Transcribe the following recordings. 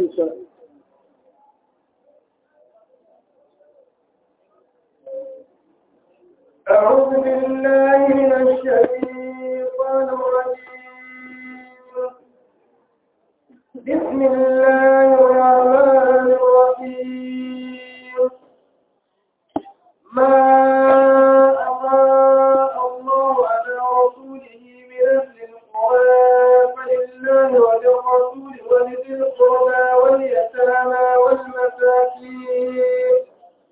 السلام أعوذ بالله من الشيطان الرجيم بسم الله الرحمن الرحيم ما أضاء الله على رسوله من أهل القرى فلله وللرسول ولذي القربى واليتامى والمساكين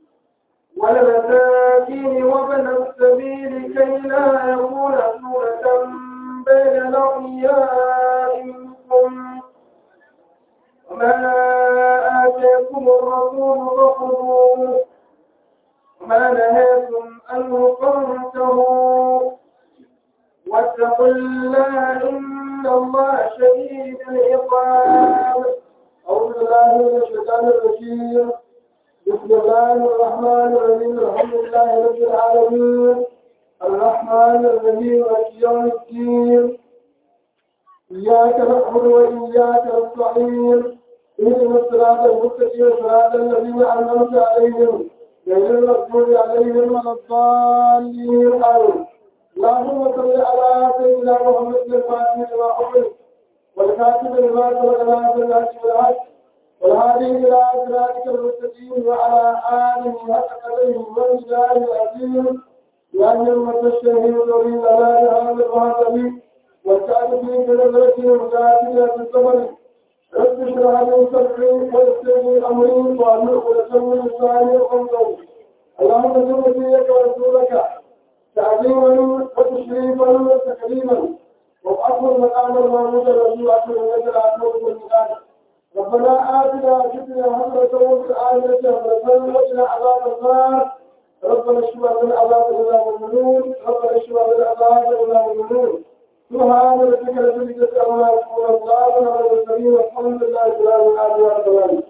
والمساكين وابن السبيل كي لا يكون سورة بين الأغنياء منكم وما آتاكم الرسول فخذوه وما نهاكم عنه فانتهوا واتقوا الله إن الله شديد العقاب أعوذ بالله من الشيطان الرجيم بسم الله الرحمن الرحيم الحمد لله رب العالمين الرحمن الرحيم مالك يوم الدين إياك نعبد وإياك نستعين اهدنا الصراط المستقيم صراط الذين أنعمت عليهم غير المغضوب عليهم ولا الضالين آمين اللهم صل على سيدنا محمد الفاتح لما أغلق والكاتب لما سبق ناصر الحق بالحق والهادي إلى صراطك المستقيم وعلى آله حق قدره والجلال العظيم لأن المتشهد يريد على هذا المهتم والسعد في كلمته وكاتبة في الزمن رب اشرح لي صدري ويسر لي أمري وأمر ولسوي لساني وقلبي اللهم صل فيك ورسولك تعظيما وتشريفا وتكريما وأكبر مقام المعبود الرسول أكبر من الأكبر من الآخر ربنا آتنا في الدنيا حسنة وفي الآخرة حسنة وقنا عذاب النار ربنا اشف من عذاب ولا مؤمنون ربنا اشف من عذاب ولا مؤمنون سبحان ربك رب العزة عما يصفون وسلام على المرسلين والحمد لله رب العالمين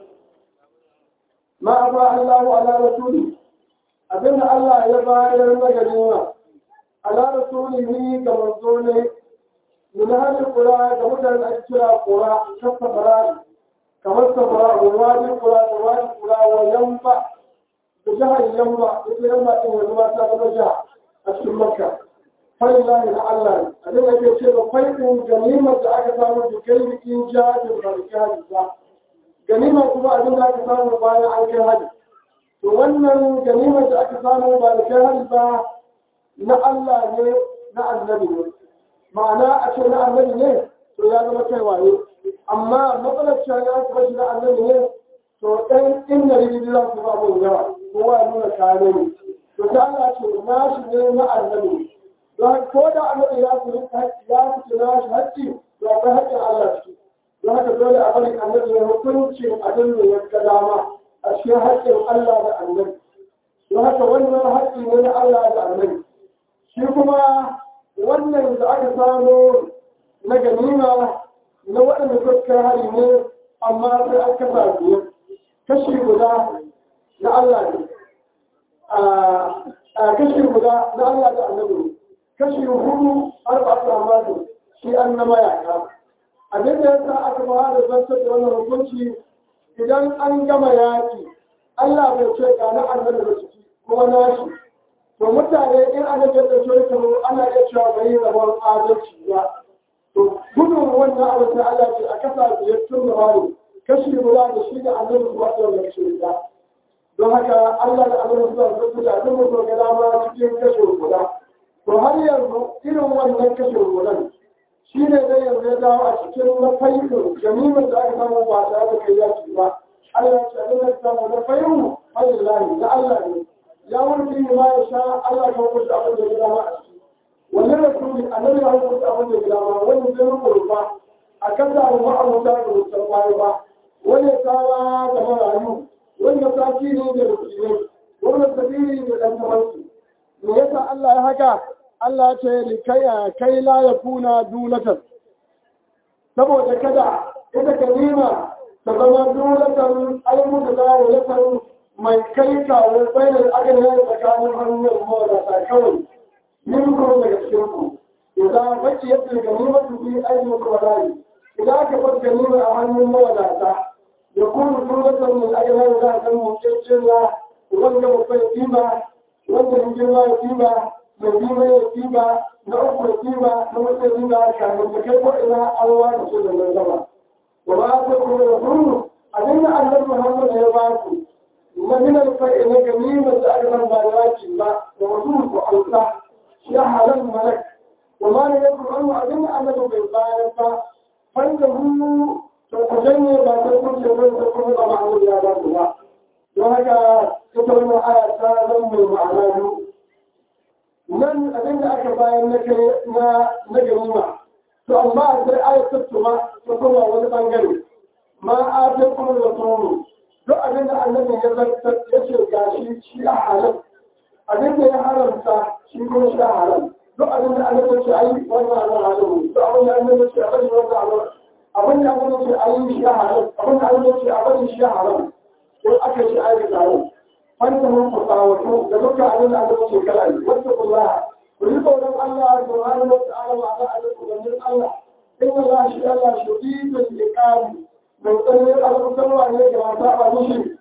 ما أفاء الله على رسوله أبن الله يباير المجنون على رسوله كمرسوله من هذه القرى كمثل أجترى قرى شف فرائي kamar safara wani kula da wani kula wa yamba da jihar yamba ita yamba ɗin yanzu ma ta zama jiha a cikin makka fai lahi na allah a da ke ce da fai ɗin ganimar da aka samu da kai bikin jihadin ba da jihadi ba ganimar kuma abin da aka samu bayan an kai hadi to wannan ganimar da aka samu ba da kai hadi ba na allah ne na annabi ne ma'ana a ce na annabi ne to ya zama kai waye amma matsalar cewa ya kuma shi na annabi ne to ɗan inda rigidi za su ba mun yawa kowa ya nuna kare ne to ta Allah ce na shi ne na annabi don ko da annabi ya fi ya fi na shi haƙƙi to akwai haƙƙin Allah ciki don haka dole a bari annabi ya hukuncin abin da ya ga dama a cikin haƙƙin Allah da annabi don haka wannan haƙƙi ne na Allah da annabi shi kuma wannan da aka samu na ganima na waɗanda suka hari ne amma sai an kasa biyar kashi guda na Allah ne a kashi guda na Allah da annabi kashi hudu arba'atu amadu shi an na mayaka abin da yasa aka ba da zantar da wannan hukunci idan an gama yaki Allah bai ce ga na annabi da ciki kuma nashi to mutane in ana da shi kamar ana iya cewa bai rabon adalci ba to gudun wannan abu sai Allah ce a kasa biyar tun da wani kashi guda da shi da annabi su wato da kashi guda don haka Allah da annabi su wato su da duk mutum ga dama cikin kashi guda to har yanzu irin wannan kashi gudan shi ne zai yanzu ya dawo a cikin na fayyukan jami'in da aka samu ba tare da kai yaki ba Allah ya ce abin da samu na fayyukan fayyillahi na Allah ne ya wurfi ma ya sha Allah ka hukunta abin da ya dama a ciki wannan rasuli annabi ya hukunta abin da ya dama wani zai rubuta a kan da abu ma'amuta da mutan bayan ba wani tsawa da marayu wani mataki ne da rukunai wani sabiri da ɗan tamarsu me yasa Allah ya haka Allah ce likaya kai la ya kuna dunatan saboda kada ita kalima ta zama dunatan aimu da zawulatan mai kai kawo bayan aganin tsakanin hannun mawadata kawai yin kuma daga cikin ku idan baki yadda ganima su bi aikin kwadari idan aka bar ganima a hannun mawadata kuma sunatan min ajiyar za a san mutacin na wanda mutum ya kima wanda ya girma ya kima mai kima ya kima na uku ya kima na mutum ya kima kafin da kai ko ina an wata su da mai zama wa ba ta kuma da sunu abinda annabi muhammad ya ba ku na min alfa'i na ganimar da aka san ba da yaki ba da wasu ku alsa ya halal malak wa ma ne ya kuma abinda annabi bai bayar ba fanda hu to ku janye ba ta kuce ba ta kuma ba ma'amu ya ba ku ba don haka ita wannan aya ta zan mai ma'ana biyu nan abin da aka bayan na kai na na ganima to amma sai aya ta tuma ta kuma wani bangare ma a ta kuma da tsoro duk abin da annabi ya zartar ya ce gashi shi a halal abin da ya haramta shi kuma shi a halal duk abin da annabi ya ce ai wannan halal halal duk abin da annabi ya ce a bari wannan halal abin da annabi ya ce ai shi a halal abin da annabi ya ce a bari shi a halal ko aka shi aikata yau wanda mun fasawatu da duka abin da aka ce kala ne wata kullaha ku yi tsoron Allah subhanahu wa ta'ala wa ala alaikum wa Allah in Allah shi Allah shadidul iqam mai tsanin alƙawarwa ne ga mata ba mushi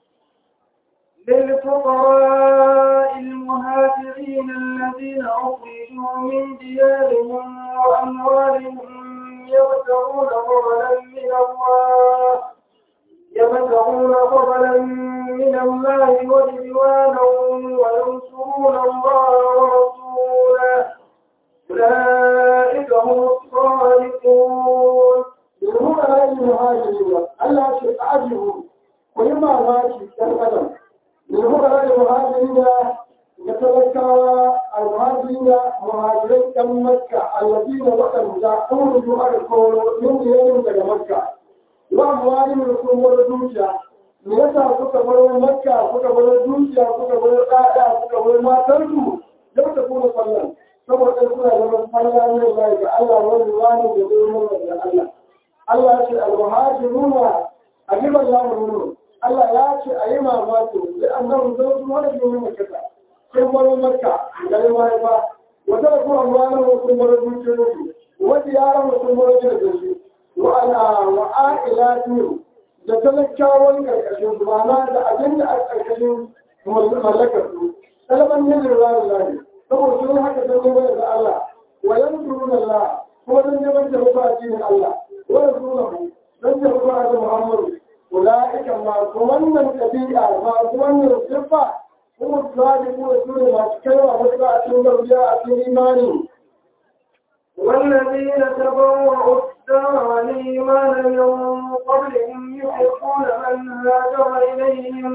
للفقراء المهاجرين الذين أخرجوا من ديارهم وأموالهم يبتغون فضلا من الله يبتغون فضلا من الله ورضوانا وينصرون الله ورسوله أولئك هم الصادقون يقول على المهاجرين الله شيء أعجبه ويما ماشي كالقدم يقول على المهاجرين يتذكر المهاجرين مهاجرين كم مكة الذين وقتوا جاءوا يؤرقون من ديارهم إلى مكة wa muwari da kuma wani dukiya me yasa suka bar makka suka bar dukiya suka bar ɗaya suka bar matansu yau da kuma sallan saboda suna da sallah ne ba ga Allah wani wani da zai nuna da Allah Allah ya ce al-muhajiruna ajiban ya murmuru Allah ya ce a yi mamaki da annabi zai su wani domin makka sun bar makka da ya mai ba wata da kuma wani sun bar dukiyoyi wata yaran sun bar gidajen wa'a'ilatu da talakawan karkashin su mana da abin da a karkashin mallakar su talaban yin rarrarin lahi saboda sun haka sun neman da Allah wa yan turun Allah kuma don neman da rufa a cikin Allah wa yan turun don da rufa a Muhammadu ula'ika masu wannan ɗabi'a masu wannan siffa kuma su zaɗi kuma su ne masu kaiwa wasu a cikin garbiya a cikin imani والذين تبوأوا الدار والإيمان من قبلهم يحبون من هاجر إليهم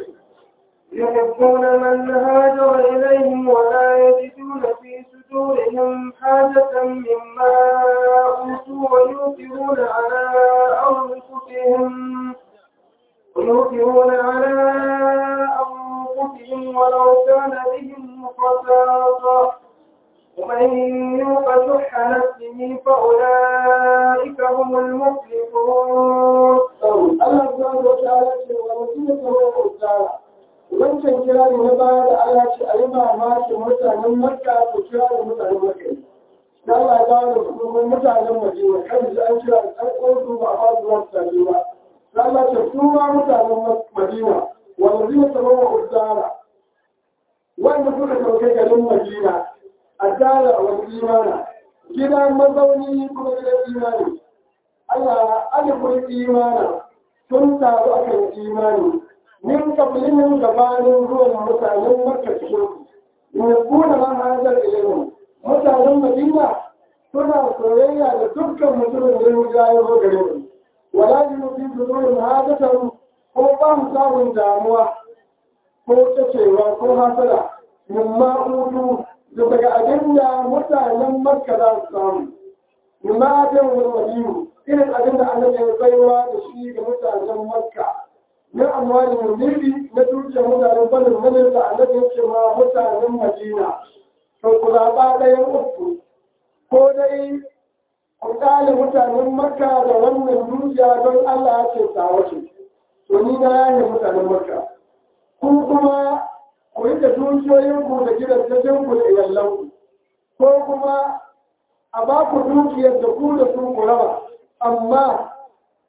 يحبون من هاجر إليهم ولا يجدون في صدورهم حاجة مما أوتوا ويؤثرون على أنفسهم ويؤثرون على أنفسهم ولو كان بهم خصاصة ومن يوق شح نفسه فأولئك هم المفلحون Allah subhanahu wa ta'ala ce wa mutum ya tsaro tsara wancan kira ne na baya da Allah ce a yi mamakin mutanen Makka ko kira da mutanen Makka da Allah ya dawo da hukumar mutanen Madina kan da an kira da ɗan su ba a ba su wasu tafi ba da Allah ce su ma mutanen Madina wanda zai tsaro wa tsara wanda suka sauke garin Madina a tsara wani imana gidan mazauni kuma gidan imani Allah alifin imana sun taru a kan imani min kabilin gabanin ruwan mutanen makka cikin in kuna ma hajar ilimin mutanen madina suna soyayya da dukkan mutumin da ya ya zo gare mu wala yi mutum su zuwa hajjatan ko ba mu samun damuwa ko tacewa ko hasada min ma'udu da daga abin da mutanen makka za su samu min ma'adin wani waliyu irin abin da annabi ya baiwa da shi ga mutanen makka na amwalin nirbi na dukiyar mutanen banin manin da annabi ya ce ma mutanen madina to ku zaɓa ɗayan uku ko dai ku ƙale mutanen makka da wannan dukiya don allah ya ce ta wace to ni na yaye mutanen makka ku kuma ku yi da dukiyoyinku da gidajenku da iyalanku ko kuma a ba ku dukiyar da ku da su ku raba amma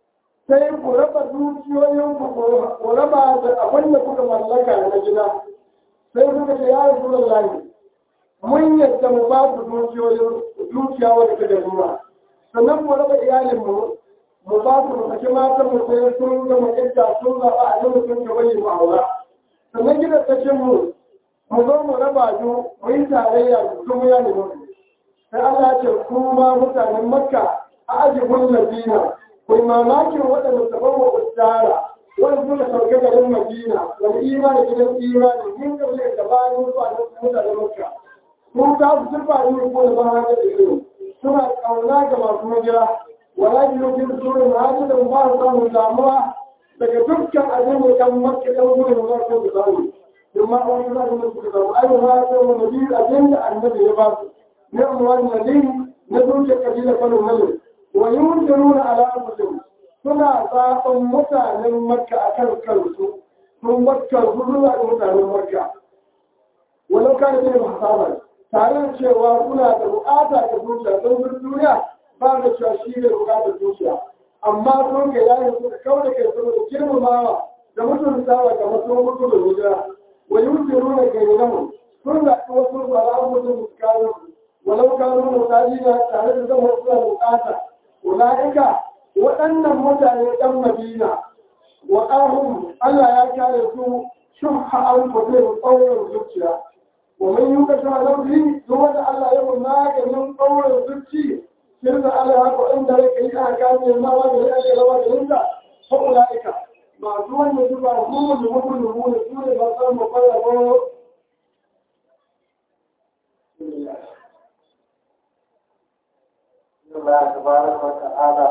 sai ku raba dukiyoyin ku ku raba da abin da kuka mallaka na gida sai kuka ce ya rasu lallahi mun yadda mu ba ku dukiyoyin dukiya wadda ta ganima sannan mu raba iyalinmu mu ba su mu saki matan mu sai sun gama idda sun zaɓa a yau sun gaba yi mu aura sannan gidan tashin mu mu zo mu raba su mu yi tarayya da sun ya ne mu sai Allah ce kuma mutanen makka a ajibun madina ku yi mamakin waɗanda su bawa ustara wani suka sauke garin madina wani imani gidan imani yin gaba da bayan zuwa na mutanen makka mun ta su turba ne ko da ba haka da ido suna kauna ga masu hijira wala yi lokacin surin hajji da ba su samun damuwa daga dukkan abin da kan makka ɗan gudun za su da samu amma a wani za su mutu da samu ai ma ta wani nabi abin da annabi ya ba su ne amma wani nabi na dukkan kabilar kwanin malin wa yi wuce nuna alaƙusin suna zaɓen mutanen makka a kan kansu sun makka zuwa da mutanen makka walau kan ne mahasabar tare da cewa kuna da bukata da zuciya don duniya ba da cewa shi ne bukatar zuciya amma sun ga yayin suka kawo da kai saboda girmamawa da mutuntawa ga masu mutu da hijira wa yuti nuna gairamu sun zaɓi wasu bara mutum su kawo walau kanu mutajina tare da zama suna bukata ulaika waɗannan mutane ɗan madina wa ƙahun Allah ya kare su shubha an kwafe tsaurin zuciya ومن يوكش على نفسه هو الله يوم ما كان من قول الزكي سرد على هذا عند لك إذا كان ما وجه لأجل وجه إلا فأولئك معدوان يجب هم المؤمن هو سورة بطان مقرر الله تبارك وتعالى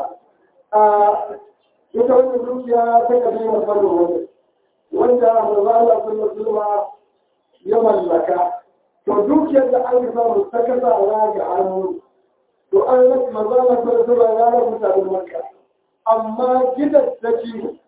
ita wannan dukiya ta kabi na farin wani wanda mazala sun musulma ya mallaka to dukiyar da an samu ta kasa ra ga hannu to an rasa mazala sun zuba ya rabu mutanen makka amma gidan daki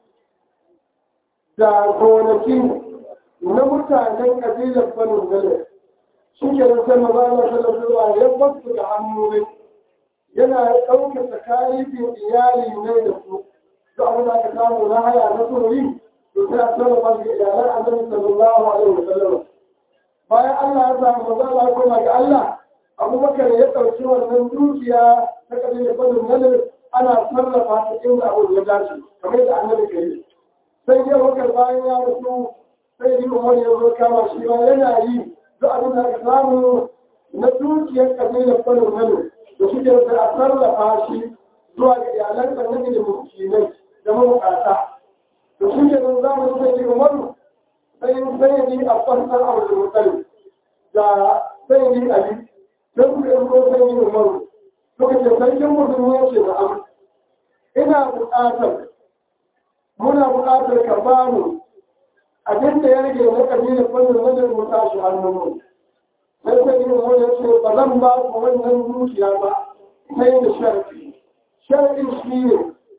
da gonaki na mutanen kabilar farin wani shi ke nan sai mazala sun zuba ya basu da hannu ne yana ɗaukar tsakanin iyali ne da su duk abin da aka samu na haya na tururi to sai a sarrafa shi iyalan annabi sallallahu alaihi wasallam bayan Allah ya samu maza Allah ya koma ga Allah Abubakar ya ɗauki wannan dukiya ta kabilar Banu Nadir ana sarrafa ta inda abu ya dace kamar yadda annabi ke yi sai ya wakar bayan ya rasu sai yi Umar ya zo kama shi ba yana yi duk abin da aka samu na dukiyar kabilar Banu Nadir da shi ke a sarrafa shi zuwa ga iyalan annabi da miskinai da mabukata to shi ke nan zamanin sai yi umaru sai sai yi a fasar abu da mutane da sai yi ali sai su yi ko sai yi umaru suka ce sarkin musulmi ya ce na am ina buƙatar muna buƙatar ka ba mu abin da ya rage na kabilar fannin wajen mu tashi hannun mu sai sai yi umaru ya ce ba zan ba ku wannan dukiya ba sai da sharafi shar'in shi ne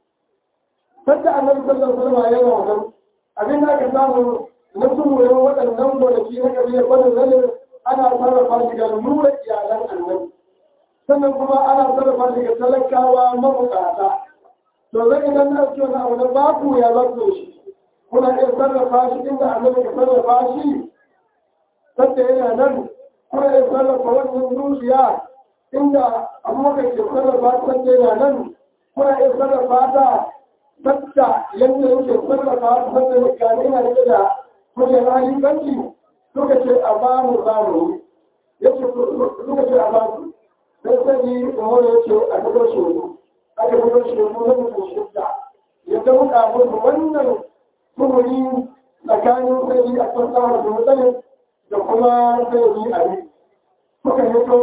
sadda annabi sallallahu alaihi wasallam yana wannan abin da aka samu na sumurin waɗannan gonaki na kabilar wannan zalim ana sarrafa shi ga nura iyalan annabi sannan kuma ana sarrafa shi ga talakawa mabukata to zai idan na ce wani abu na baku ya zato shi kuna iya sarrafa shi inda annabi ka sarrafa shi sadda yana nan kuna iya sarrafa wannan zuciya inda abubakar ke sarrafa ta yana nan kuna iya sarrafa ta tatta yadda yake sarrafa ta tatta ya gane yana rike da kujen halifanci suka ce a ba mu za mu ya ce suka ce a ba su sai sai yi umaru ya ce a gudu shuru aka gudu shuru na mutum shidda ya dauka musu wannan tumuri tsakanin sai yi a fasaha da mutane da kuma sai yi a yi suka hito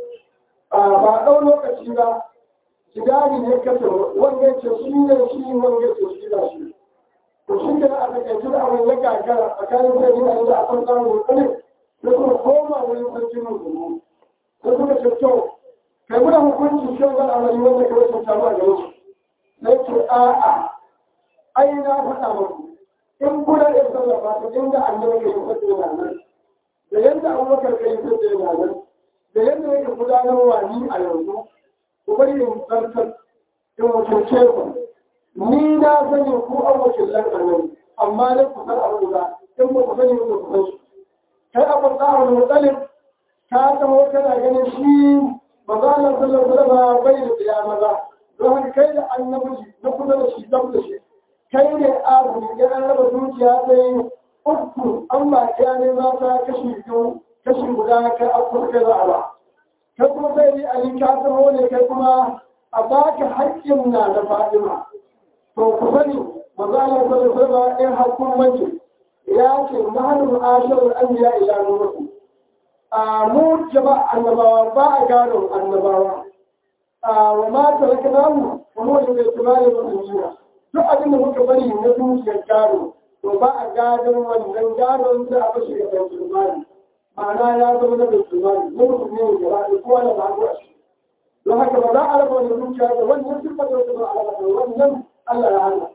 ba ɗau lokaci ba jidari ne kasa wanda ce shi ne shi wanda ce shi da shi to shi ke a takaice da abin ya gagara tsakanin sai yin da a kan samun mutane da kuma koma wurin sarki musulmi da suka ce to kai muna hukunci shi wani amari wanda ka rashin samu a gare shi sai ce a'a ai na faɗa muku in kuna iya sarrafa ta inda annabi ka yi fasa yana nan da yadda abubakar ka yi fasa yana nan da yadda yake gudanarwa ni a yanzu ku bari in tsarkar in mutunce ku ni na sani ku an wakilan annabi amma ne ku san abu da in ba ku sani ba ku san shi kai abu tsawon mutsalin ka taho kana ganin shi maza Allah sallallahu alaihi wasallam bai da tsiya maza don haka kai da annabi na kusa da shi dab da shi kai ne abu ne ya raba zuciya sai uku an ba ya ne za ta kashi biyu kashi guda kai a kuma kai za a ba kai kuma sai ni ali ka taho ne kai kuma a baka haƙƙin na da Fatima to ku sani maza Allah sallallahu alaihi wasallam in hakkun mace ya ce nahnu asharul anbiya ila nurukum a mu jama'a annabawa ba a gano annabawa a wa ma taraka namu wa mu da tumani musulmiya duk abin da muka bari na dukiyar gado to ba a gadon wannan gadon da a bashi ga bai tumani ma'ana ya zama na bai tumani na musulmi ne gaba da kowa da ba a shi don haka ba za a raba wani dukiya da wannan sifar da wata ba a raba wannan Allah ya hana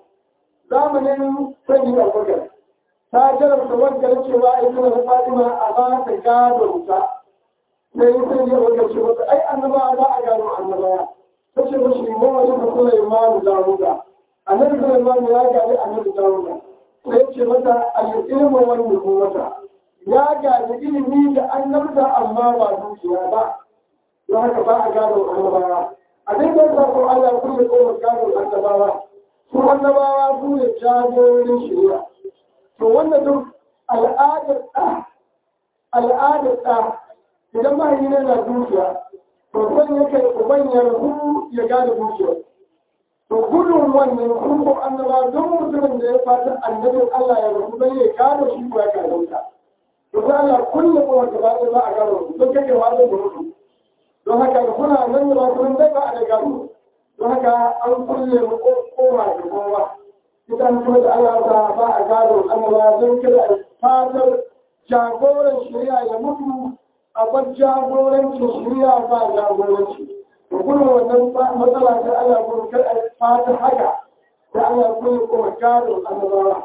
zamanin sanyi da bakar ta jarabta wadda cewa ita da Fatima a ba ta gado ta sai yi sai ya wadda ce mata ai annaba ba a gado annaba ta ce mashi mu wani da Sulaiman Dawuda annabi Sulaiman ya gadi annabi Dawuda sai ce mata al-ilmu wal nubuwata ya gadi ilimi da annabta amma ba dukiya ba don haka ba a gado annabawa abin da ya ko Allah ya kulle kofar gado annabawa su annabawa su ne jagororin shari'a to wanda duk al'adar ɗa al'adar ɗa idan mahaifi ne na dukiya to zan ya kai uban ya rahu ya gane dukiya to gudun wannan sun ko annaba don mutumin da ya fata annabin Allah ya rahu zai ya gane shi ko ya gane ta to sai Allah kulle ko wanda ba za a gano don kake wajen da mutu don haka da kuna nan da ba kun dai ba a da gano don haka an kulle mu koma da kowa idan kuma da Allah ta ba a gado annaba don kada fatar jagoran shari'a ya mutu a bar jagorancin shari'a ba jagoranci da kuma wannan matsala ta Allah kuma kar a fatar haka da Allah kuma kuma gado annabawa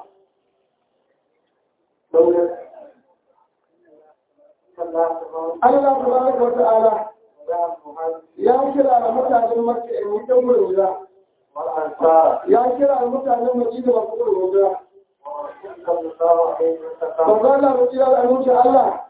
Allah tabaraka wa ta'ala ya kira da mutanen Makka in yi dan wurin ya kira da mutanen Madina ba su wurin Babban mu kira da aminci Allah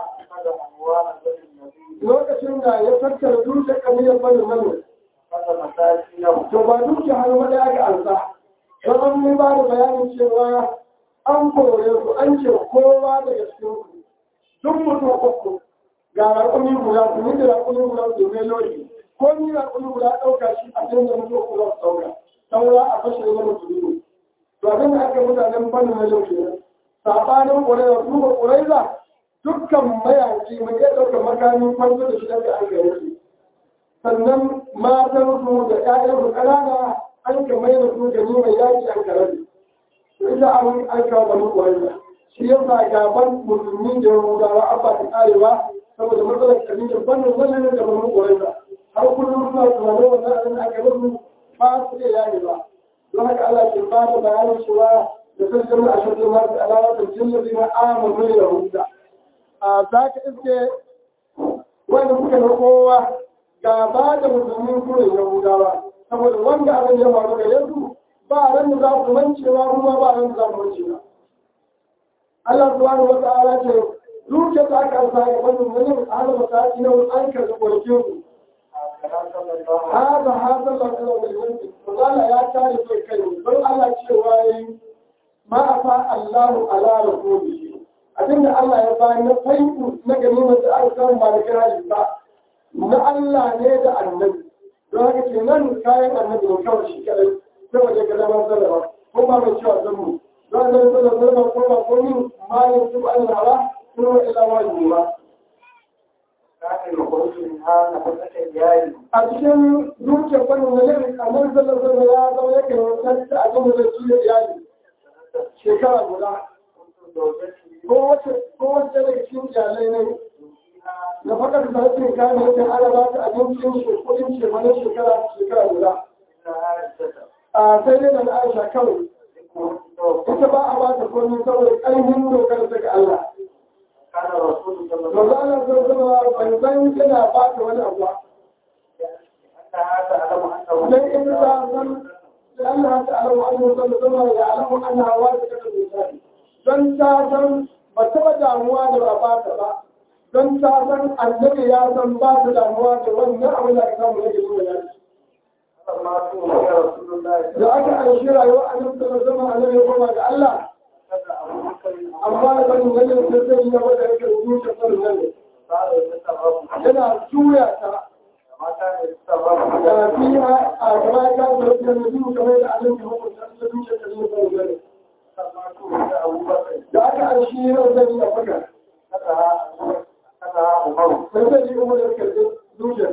lokacin da ya tattara dukkan kamiyar bani mani. To ba dukkan hannu maɗa aka ansa. Don an yi ba da bayanin cewa an kore su an ce kowa daga cikin ku. Duk mutum uku ga raƙumi guda su ni da raƙumi guda su ne lori. Ko ni raƙumi guda ɗauka shi a cikin da mutum uku za su ɗauka. Saura a fashe da mutum To abin da aka mutanen bani mani kenan. Saɓanin ƙwararra su ba ƙwararra dukkan mayaki mai iya ɗauka makami kwanzo da shi daga an gare su sannan matan su da ƴaƴan su ƙanana an ka mai da su gani mai yaki an kare su ita an an kawo bani ƙwararra shi ya sa gaban musulmi da yahudawa an ba ta ƙarewa saboda matsalar kabilar bani wannan da bani ƙwararra har kullum suna tunanin wannan abin da aka musu ba su iya yaye ba don haka Allah ke ba da bayanin cewa da sun jama'a shirin masu alamatar jillabi na amonu da yahuda a za ka iske wanda kuka na kowa ga ba da musulmin kurin yahudawa saboda wanda abin ya faru da yanzu ba ran da za ku mancewa kuma ba ran da za ku mancewa Allah subhanahu wa ta'ala ce zuciya ta aka sa ga wannan wani ala mataki na an karɓi ƙwarƙin ku hada hada la kala wal yanti Allah ya tare kai kai don Allah cewa yayi ma afa Allahu ala rasulihi abinda Allah ya bayan na faiku na ganimar da aka samu ba da kiraji ba na Allah ne da annabi don haka ke nan kayan annabi ne kawai shi kadai sai waje ga zaman sarrafa ko ba mai cewa zan mu don annabi sallallahu alaihi wasallam ko ba ko min malin su an hala ko ila wani ba a cikin zuciyar wani wani annabi sallallahu alaihi wasallam ya zama yake wata da abin da zai ci da iyali shekara guda kowace daga cikin iyalai ne da fakar da su kame yake ana ba ta abincin shi kudin ce mana shekara shekara guda a sai dai da na aisha kawai ita ba a ba ta komi saboda ƙarfin dokar daga Allah Maza ana zai zama ban san yana ba ta wani abu dan in ta san لأنها تعلم أنه صلى الله عليه وسلم يعلم أنها واثقة بالله don ta san ba taɓa damuwa da ba ba ta ba don ta san annabi ya san ba ta damuwa da wannan abin da aka samu yake so ya ci فلما توفي رسول الله صلى da aka an shi rayuwa annabi sallallahu alaihi wasallam annabi ya koma ga Allah amma da ban ganin sai sai ya wada yake zuciya sallallahu alaihi قال يتصرف yana juya ta ما كان يتصرف da fiha a gaba ka da da nabi kamar da Allah ya hukunta da zuciya sallallahu alaihi فلما توفي أبو بكر da aka an shi rayuwa a faka فتها فتها عمر sai sai ya umar da karbi zuciya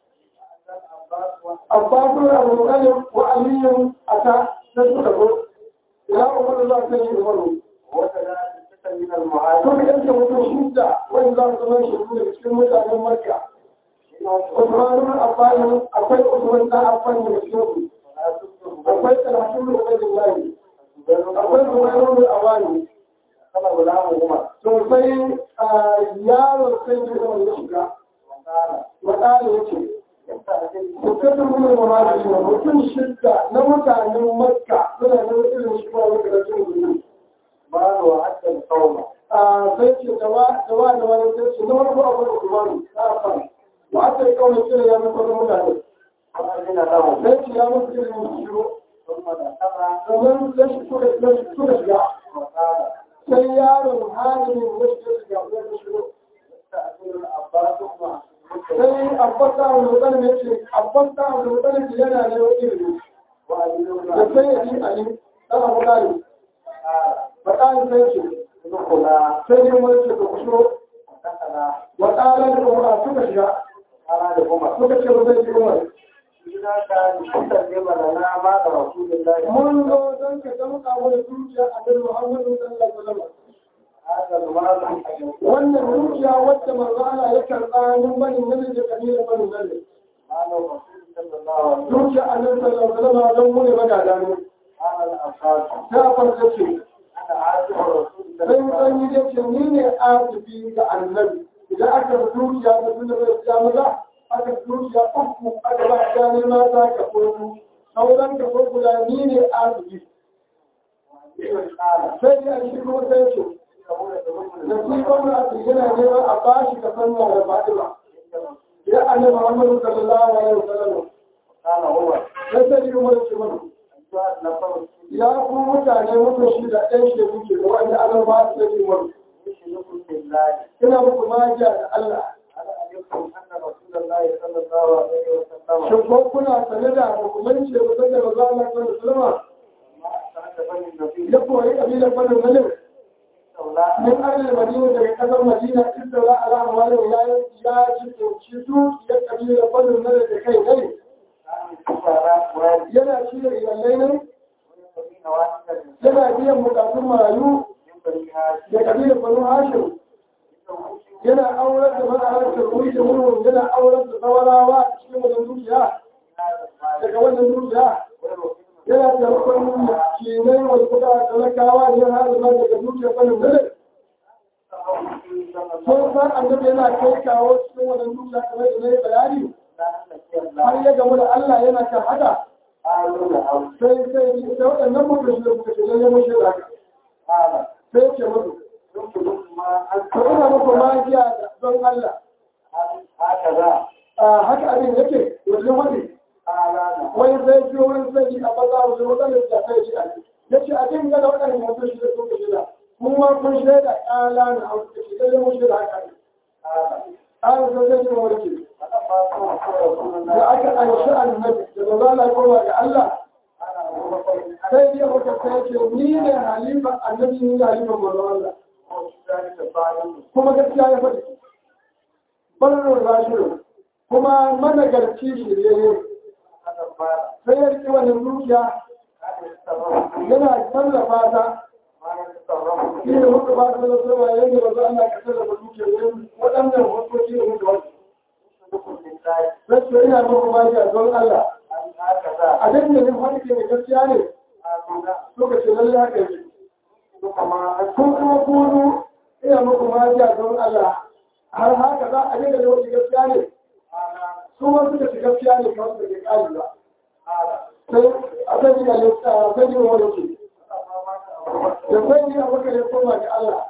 العباس Abbas bin Abu Talib wa Ali ata da suka zo ila Umar Allah sai ya umaru وكذلك من to المهاجرين da yanke mutum shidda wani za su zama shi daga cikin mutanen Makka Usman bin Affan akwai Usman da Affan da cikin su akwai Talatu bin Ubaydillah akwai Zubair bin Awani كما غلام عمر to sai yaro sai da Umar ya shiga وقال wadanda yace يستهزئ mutum bin Muhammad mutum shidda na mutanen Makka suna da irin shi ba wanda da cikin مال وعد القوم sai ce da wa da wa da wani sai ce na wani abu da kuma na afan wa aka yi kawai kira ya mutu wani mutane وأذن لهم sai ce ya mutu kira ya shiro ثم دخل domin sai shi suka sai shi suka shiga وقال sai yaron halimin da shi shiga ya shiro يستأذن العباس مع sai abbas da wani mutane ya ce abbas da wani mutane ce yana ne wani ilimi وأذن da sai ya yi ali dan abu dali قال faɗa sai ce ادخلا sai ne wani ce ka kushiro ودخلا wa ɗalar da umar suka shiga قال لعمر suka ce ba zai ji umar إذا كان يستجيب لنا بعد رسول الله mun zo don ka damƙa mana zuciya a bin Muhammadu sallallahu alaihi wasallam هذا المال wannan zuciya wacce manzo Allah ya karɓa mun bani nan da kabila bani nan قال الرسول صلى الله عليه وسلم zuciya annabi sallallahu alaihi wasallam don mu ne magada ne قال الأنصار ta farko ce أنا عاشق رسول الله sai san yi da ce ni ne asibi ga annabi idan aka zuciya da sun da ya maza aka zuciya uku aka ba ta ne mata ka kofu sauran ka kofu da ni ne asibi قال sai ya shi kuma sai ce nasiban da aka yana neman a bashi ka san da fa'ila ya annabi Muhammad sallallahu alaihi wasallam قال هو sai sai kuma ya ce mana أيها النفر ya ku mutane mutum shi da ɗan shi kuke da wanda Allah ba su da wani يشرككم بالله ina muku magiya da Allah هل علمتم أن رسول الله صلى الله عليه وسلم shin ko kuna sane da hukumanci da mutum da maza Allah sallallahu alaihi wasallam ما أستعد بني النبي ya koyi kabilar Banu Nadir صلى min ahlul Madina daga kasar Madina istara ala amwalin ya ya ci ci su ya kabilar Banu Nadir da kai dai yana ci da iyalai ne yana biyan bukatun marayu da kabilar banu hashim yana aurar da ma'aikata wuri da murhun yana aurar da tsawarawa a cikin wajen dukiya daga wannan dukiya yana taimakon kinai wani kuka talakawa da yana hazama daga dukiyar banu nadir sun san annabi yana kai kawo cikin wannan dukiya kamar da na yi bayani har ya gamu da Allah yana kan haka sai sai da waɗannan mutum da suka ce lalle mun shirya haka sai ce musu to ina muku magiya da don Allah a haka abin yake wajen wani wani sai ji wani sai ji a baza wajen waɗanda da sai ji a ya ce abin ga da waɗannan mutum shi da suka shirya mun ma kun shaida ƙala na hausa da shi lalle mun shirya haka ne ƙala sai sai ji wani ke da aka anshi annabi da ba za a koma ga Allah sai dai muka sai ce ni ne halifa annabi ni ne halifa manzo Allah kuma gaskiya ya faɗi barin rashiru kuma managarci shi ne sai ya riƙe wannan dukiya yana tallafa ta shi ne muka ba ta da zama yadda ba za a ka tallafa dukiyar yin waɗannan hukoki da muka wasu Rasu ina muku magiya don Allah a duk da yin wani ke gaskiya ne lokacin lalle haka yake kun kuma kunu ina muku magiya don Allah har haka za a dinga da wani gaskiya ne su ma suka ci gaskiya ne kawai da ke kari ba sai sani a lissa sani wani ce da sani a maka ya koma ga Allah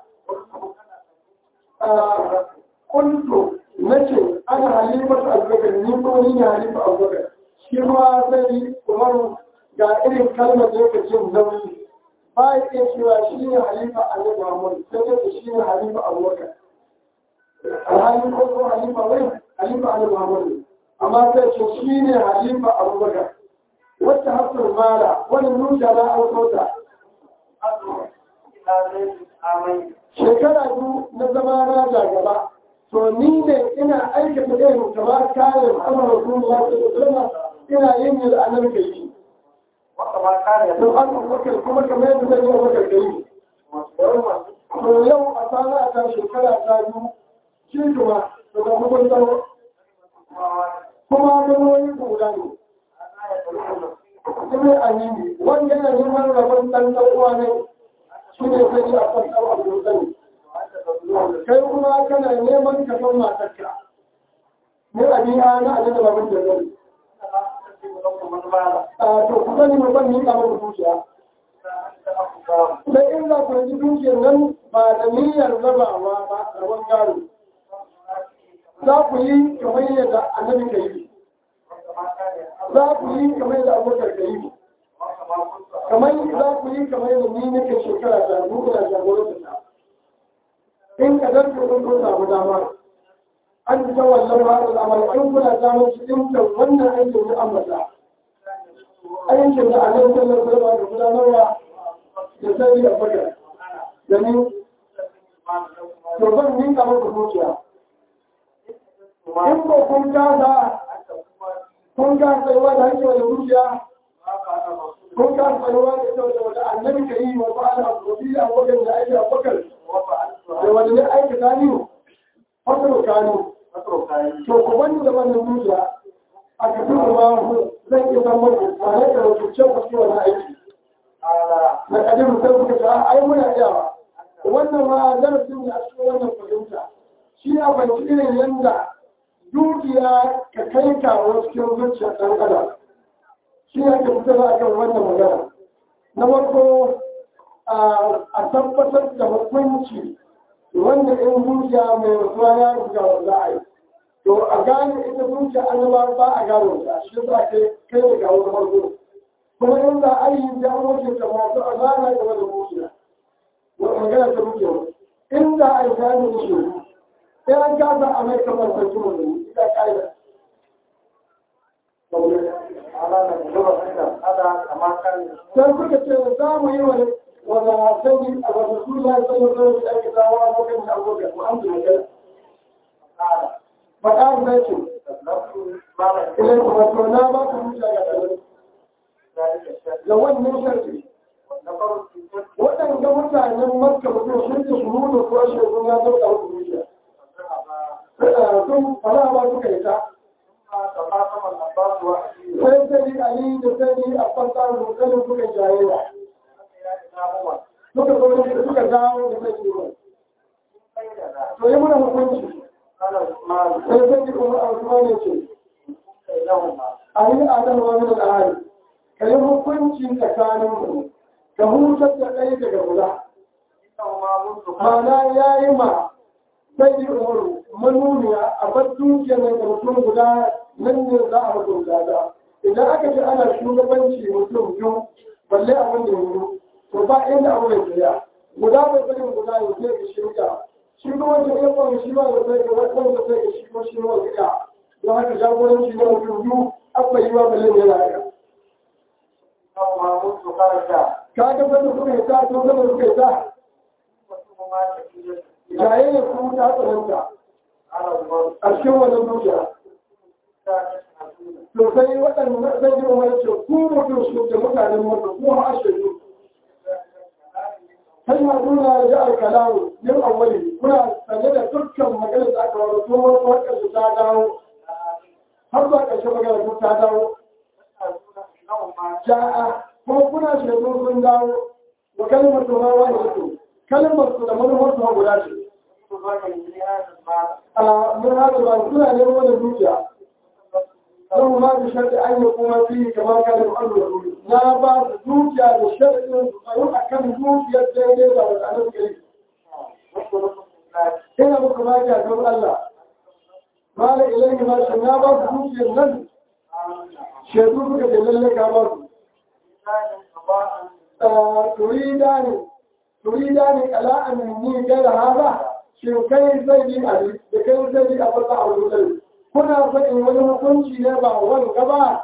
kuntu nace ana halimatu abubakar ni ko ni ne halifa abubakar shi ma sani umaru ga irin kalmar da yake jin nauyi ba ya iya cewa shi ne halifa annabi muhammad sai dai shi ne halifa abubakar alhalin ko ko halifa wai halifa annabi muhammad amma sai ce shi ne halifa abubakar wacce hafsar mala wani nuja na aukota shekara biyu na zama na jagaba to ni ne ina aikata irin kamar kayan amma rasulullah sallallahu ina yin yin annabi kai yi to an abubakar kuma kamar yadda zai yi abubakar kai yi to yau a sana ta shekara ta biyu shi kuma daga hukuntar kuma ganoyi guda ne kuma amini wanda yana neman rabon ɗan ɗan'uwa ne shi ne sai a kan ɗan abu sani kai kuma kana neman ka san matarka ne a biya na a da babin da zai a to ku sani mu ban ni kamar zuciya da in za ku yi dukiyar nan ba da niyyar rabawa ba rabon gado za ku yi kamar yadda annabi ka yi za ku yi kamar yadda abubakar ka yi kamar za ku yi kamar yadda ni nake shekara da mu ina jagorantar ta in ka zarce kun kun samu dama an ta wallan ba da amal in kuna damar shi in ta wannan aikin ya ambata aikin da annabi sallallahu alaihi wasallam da gudanarwa da sai da bakar da ni to ban ni kamar ku zuciya in ko kun kasa kun kasa tsayuwa da hankewa da zuciya kun kasa tsayuwa da ita da annabi ka yi wa ba'ala wasu abokan da aiki abokan da wani ne aiki kanu fasaro kanu to ku wani da wannan zuciya a kafin kuma zan iya san muku tare da wakilcin wasu wani aiki na kadin sai kuka ce ai muna iyawa wannan ma darasin ne a cikin wannan fahimta shi ya banci irin yanda dukiya ka kai kawo cikin zuciyar ɗan adam shi ya ke fitar a kan wannan magana na farko a tabbatar da hukunci wanda in zuciya mai rasuwa ya ruga wa za a yi to a gane ita zuciya an zama ba a gano ta shi za ka kai da gawo na farko kuma in za a yi da an ta masu azana game da zuciya wata magana ta zuciya in za a yi gane da shi sai an kasa a mai kamar sarki mun ita ƙa'ida sai suka ce za mu yi wani wanda sani a wata suna sanar da wasu ake zawa a lokacin abokan alhamdulillah faɗa zai ce ilai kuma to na ba ku hujja ga ɗarin da wannan sharfi waɗanda mutanen makka mutum shi da su nuna ko shi kun ya zo da wata hujja sun fara ba suka yi ta sai sai ali da sai a fasa rukanin suka jayayya suka zo da suka dawo da sai ruwan to yi muna hukunci sai sai kuma a wasu ne ce a yi adam wa min al'ari ka yi hukunci tsakanin mu ka hutar da ɗaya daga guda mana ya yi ma sai yi umaru manuniya a bar dukiyar nan da mutum guda nan ne za a mutum guda idan aka ce ana shugabanci mutum biyu balle abin da yanzu to ba inda abu mai tsaya guda bai bari guda ya sai ka shirya shi kuma wanda ya kwan shi ba da sai ka wanda sai ka shi ko shi ma ga don haka jagoranci na mutum biyu akwai yi wa balle ne na haka ka ga wanda suka yi ta to wanda suka yi ta jayayyar kuma ta tsananta a cikin wannan dukiya to sai waɗanda zai yi umar ce ku mutum su da mutanen mutum ko a shaidu kai ma nuna da alkalamu yin awali kuna sanye da dukkan maganar da aka wani tun wasu wakar su ta dawo har zuwa ƙarshen maganar su ta dawo ja'a kuma kuna shaidu sun dawo wa kalmar su ma wani su kalmar su da manufar su guda ce a mun hada ba suna neman wani dukiya don ma da sharɗi an yi kuma fi kamar kalin Allah na ba su dukiya da sharɗin su tsayo a kan dukiyar daidai da wadannan gari ina muku maki a don Allah mala ilahi ma shi na ba su dukiyar nan shaidu suka ce lalle ka ba su turida ne turida ne kala an ni gaira haza shin kai zai yi a da kai zai yi a fasa a wurin kuna so in wani hukunci ne ba wani gaba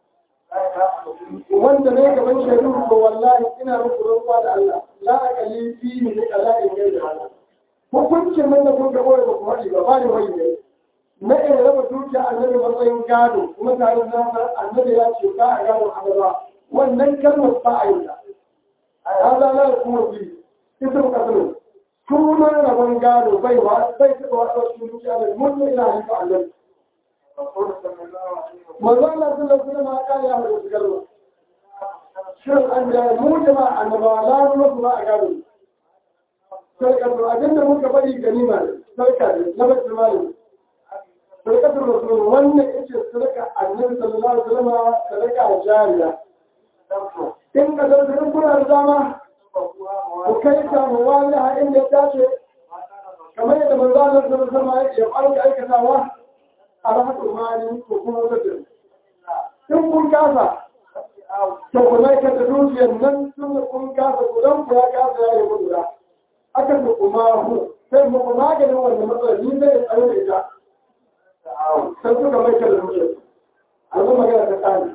wanda ne gaban shaidu ko wallahi ina muku roƙa da Allah la aqali fi ni kala in gaira haza hukuncin nan da kun ga wani ba ku haɗi ba ba ne wani ne na iya raba dukiya annabi matsayin gado kuma tare da nasa annabi ya ce ba a gado annaba wannan kalmar ba a yi ta hada la kuma bi ism kasar sunan rabon gado bai wa bai taɓa wata cikin dukiya da mutum ina halifa annabi manzo Allah sallallahu alaihi wasallam ya kare ya hada kalma shin an da mu jama'a annabawa la mu ba a gado sarka to abinda muka bari ganima ne sarka ne na bai malami sadakatul rasul wannan yace sadaka annabi sallallahu alaihi wasallam sadaka jariya in ka da kun kuna da dama ku kai ta mawali ha inda ya dace kamar yadda manzo Allah sallallahu alaihi wasallam ya fara aikatawa a rahmatul mali ko kuma wata in kun kasa to ku mai ka da dukiyar nan sun kun kasa ku dan ku ya kasa ya yi gudu aka ku kuma hu sai mu maganin wannan matsalar ni zai tsare da ita sai suka mai da dukiya a zama magana ta tsari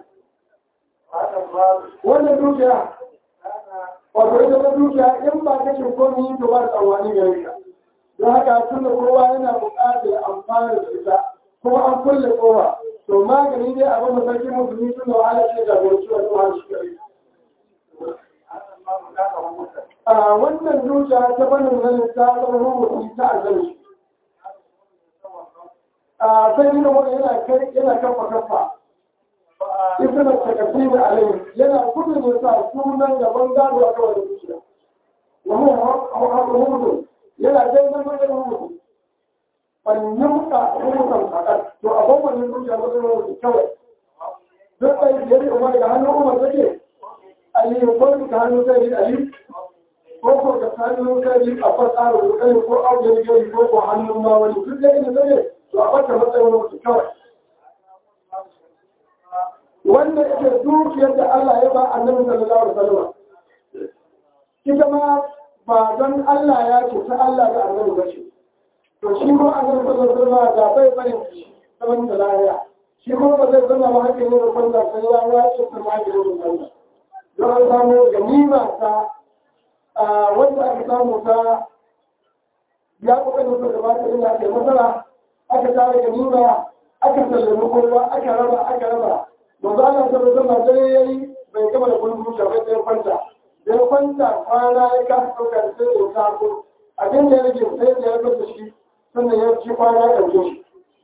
wannan dukiya wato ita ta dukiya in ba ka cin komi to ba da tsawani gare ka don haka tun da kowa yana buƙatar amfani da ita kuma an kulle kowa to magani dai abin da sarki musulmi tun da wahala ce da bai ciwon wahala shi gare a wannan dukiya ta banin nan ta zama rubutu ta azali a sai nuna wani yana kai yana kafa kafa ita da takasi da alayhi yana gudun ya sa sunan gaban gado a kawai da zuciya wani hukumu yana dai zama da hukumu fannin ka hukuman fakar to a bambanin zuciya ba zai hukumu kawai duk da yadda umar da hannun umar take ali ko ka hannun sai yi ali ko ko ka hannun sai yi a fasara da kai ko abu da gari ko ko hannun ma wani duk da inda zai to a bata matsayin mutu kawai wanda yake dukiyar da Allah ya ba annabi sallallahu alaihi wasallam ita ma ba don Allah ya ce ta Allah da annabi ba ce to shi ko annabi sallallahu alaihi wasallam da bai barin zaman da lafiya shi ko ba zai zama ba hakkin ne da kwanta sai ya ya ce ta ma da wannan don an samu ganima ta wanda aka samu ta ya kokarin da gaba ta ina ke masara aka tare ganima aka sallami kowa aka raba aka raba manzo Allah ta zo zama dare yayi bai gama da kullum zuciya bai sai kwanta da ya kwanta kwana ya kasa ɗaukar sai ya sako abin da ya rage sai da ya rasa shi sannan ya ci kwana ya ɗauke shi.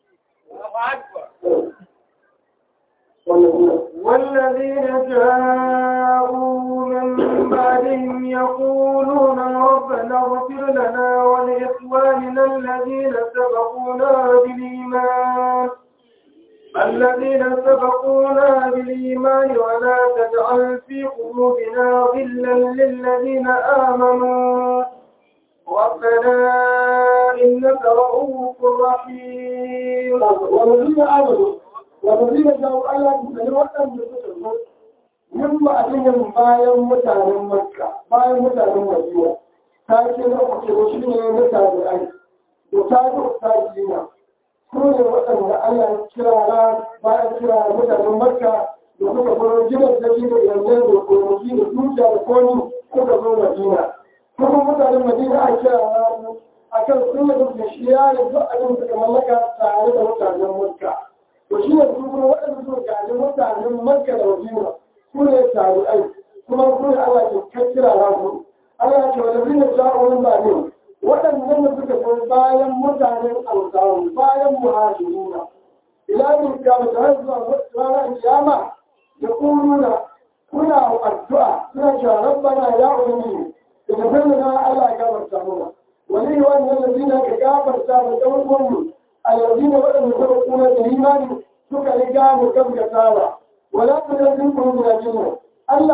والذين جاءوا من بعدهم يقولون ربنا اغفر لنا ولإخواننا الذين سبقونا بالإيمان الذين سبقونا بالإيمان ولا تجعل في قلوبنا غلا للذين آمنوا ربنا إنك رؤوف رحيم والذين آمنوا والذين جاءوا على مثل وأن يتسلموا من بعدهم bayan mutanen Makka bayan mutanen Madina ta ce na uku shi ne mutane ai da ta zo ta jina su ne waɗanda Allah ya kira ra bayan kira mutanen Makka da suka fara gidan da shi da yanzu da kokoki da dukiya da koni suka zo Madina kuma mutanen Madina a kira ra a kan sun yi da shi ya yi duk abin da suka mallaka tare da mutanen Makka to shi ne su kuma waɗanda suka gaji mutanen Makka da Madina su ne tabi'ai kuma su ne Allah ke kai kira ra su Allah ya ce wa lazina ja'u ba ne waɗannan da suka zo bayan mutanen alƙawu bayan muhajiruna ila min kiyama ta har zuwa ranar kiyama da kuruna kuna addu'a suna cewa rabbana ya ulumi da tafiyar na Allah ya gafarta mana wani wannan lazina ka gafarta da ɗan uwanmu a lazina waɗanda suka kuna da imani suka riga mu gaskatawa wala ta da zin kuma da jinna Allah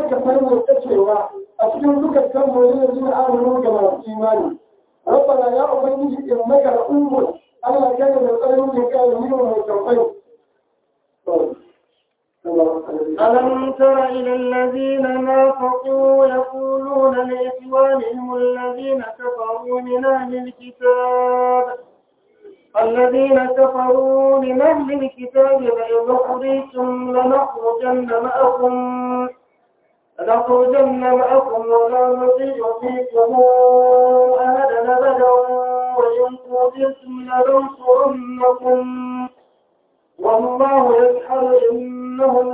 ka sanya kacewa a cikin zukatan mu ne jin amanu ga masu imani rabbana ya ubangiji innaka ra'ufun Allah kai da tsarin da kai yi wa tawfai ألم تر إلى الذين نافقوا يقولون لإخوانهم الذين كفروا من أهل الكتاب الذين كفروا من أهل الكتاب لئن أخرجتم لنخرجن معكم لنخرجن معكم ولا نطيع فيكم أحدا أبدا وإن قتلتم لننصرنكم والله يشهد إنهم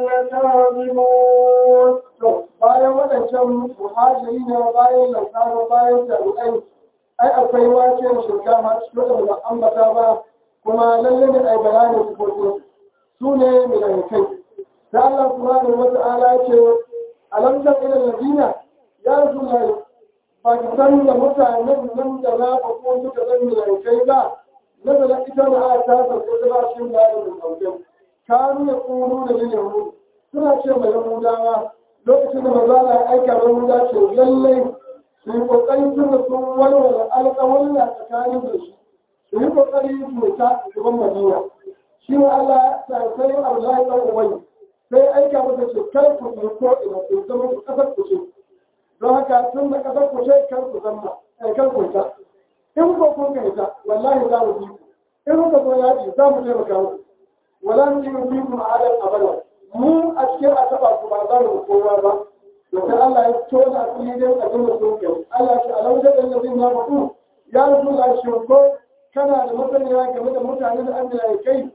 لكاذبون bayan waɗancan muhajiri ne bayan lankano bayan jami'ai ai akwai wace shirka ma cikin da ambata ba kuma lalle ne ai bayanin sifofi su ne milanikai da Allah subhanahu wa ta'ala ce alam tan ila ladina ya rasulullahi ba ki san da mutanen nan da na fa ko suka zan milanikai ba nazala ita na ta sarko da ba shi da da sauke kanu ya kunu da yahudu suna ce mai yahudawa lokacin da maza na aika yahuda ce lallai su yi kokari sun da sun walwala alƙawalla tsakanin da shi su yi kokari su ta gaban madina shi ne Allah ta sai Allah ya ubai sai aika masa ce kar ku yi ko ina ku zama ku kasar ku ce don haka tun da kasar ku ce kar ku zama kar ku ta in ko kun ga ita wallahi za mu bi ku in kuka zo yaƙi za mu taimaka muku wala mu yi bi ku ma'adar abada mu a cikin a taɓa ku ba za mu kowa ba domin Allah ya tona a fili dai a dinga sun kai Allah shi alau da ɗan lazin na mutu ya rasu da shi ko kana da masaniya game da mutane da an da ya kai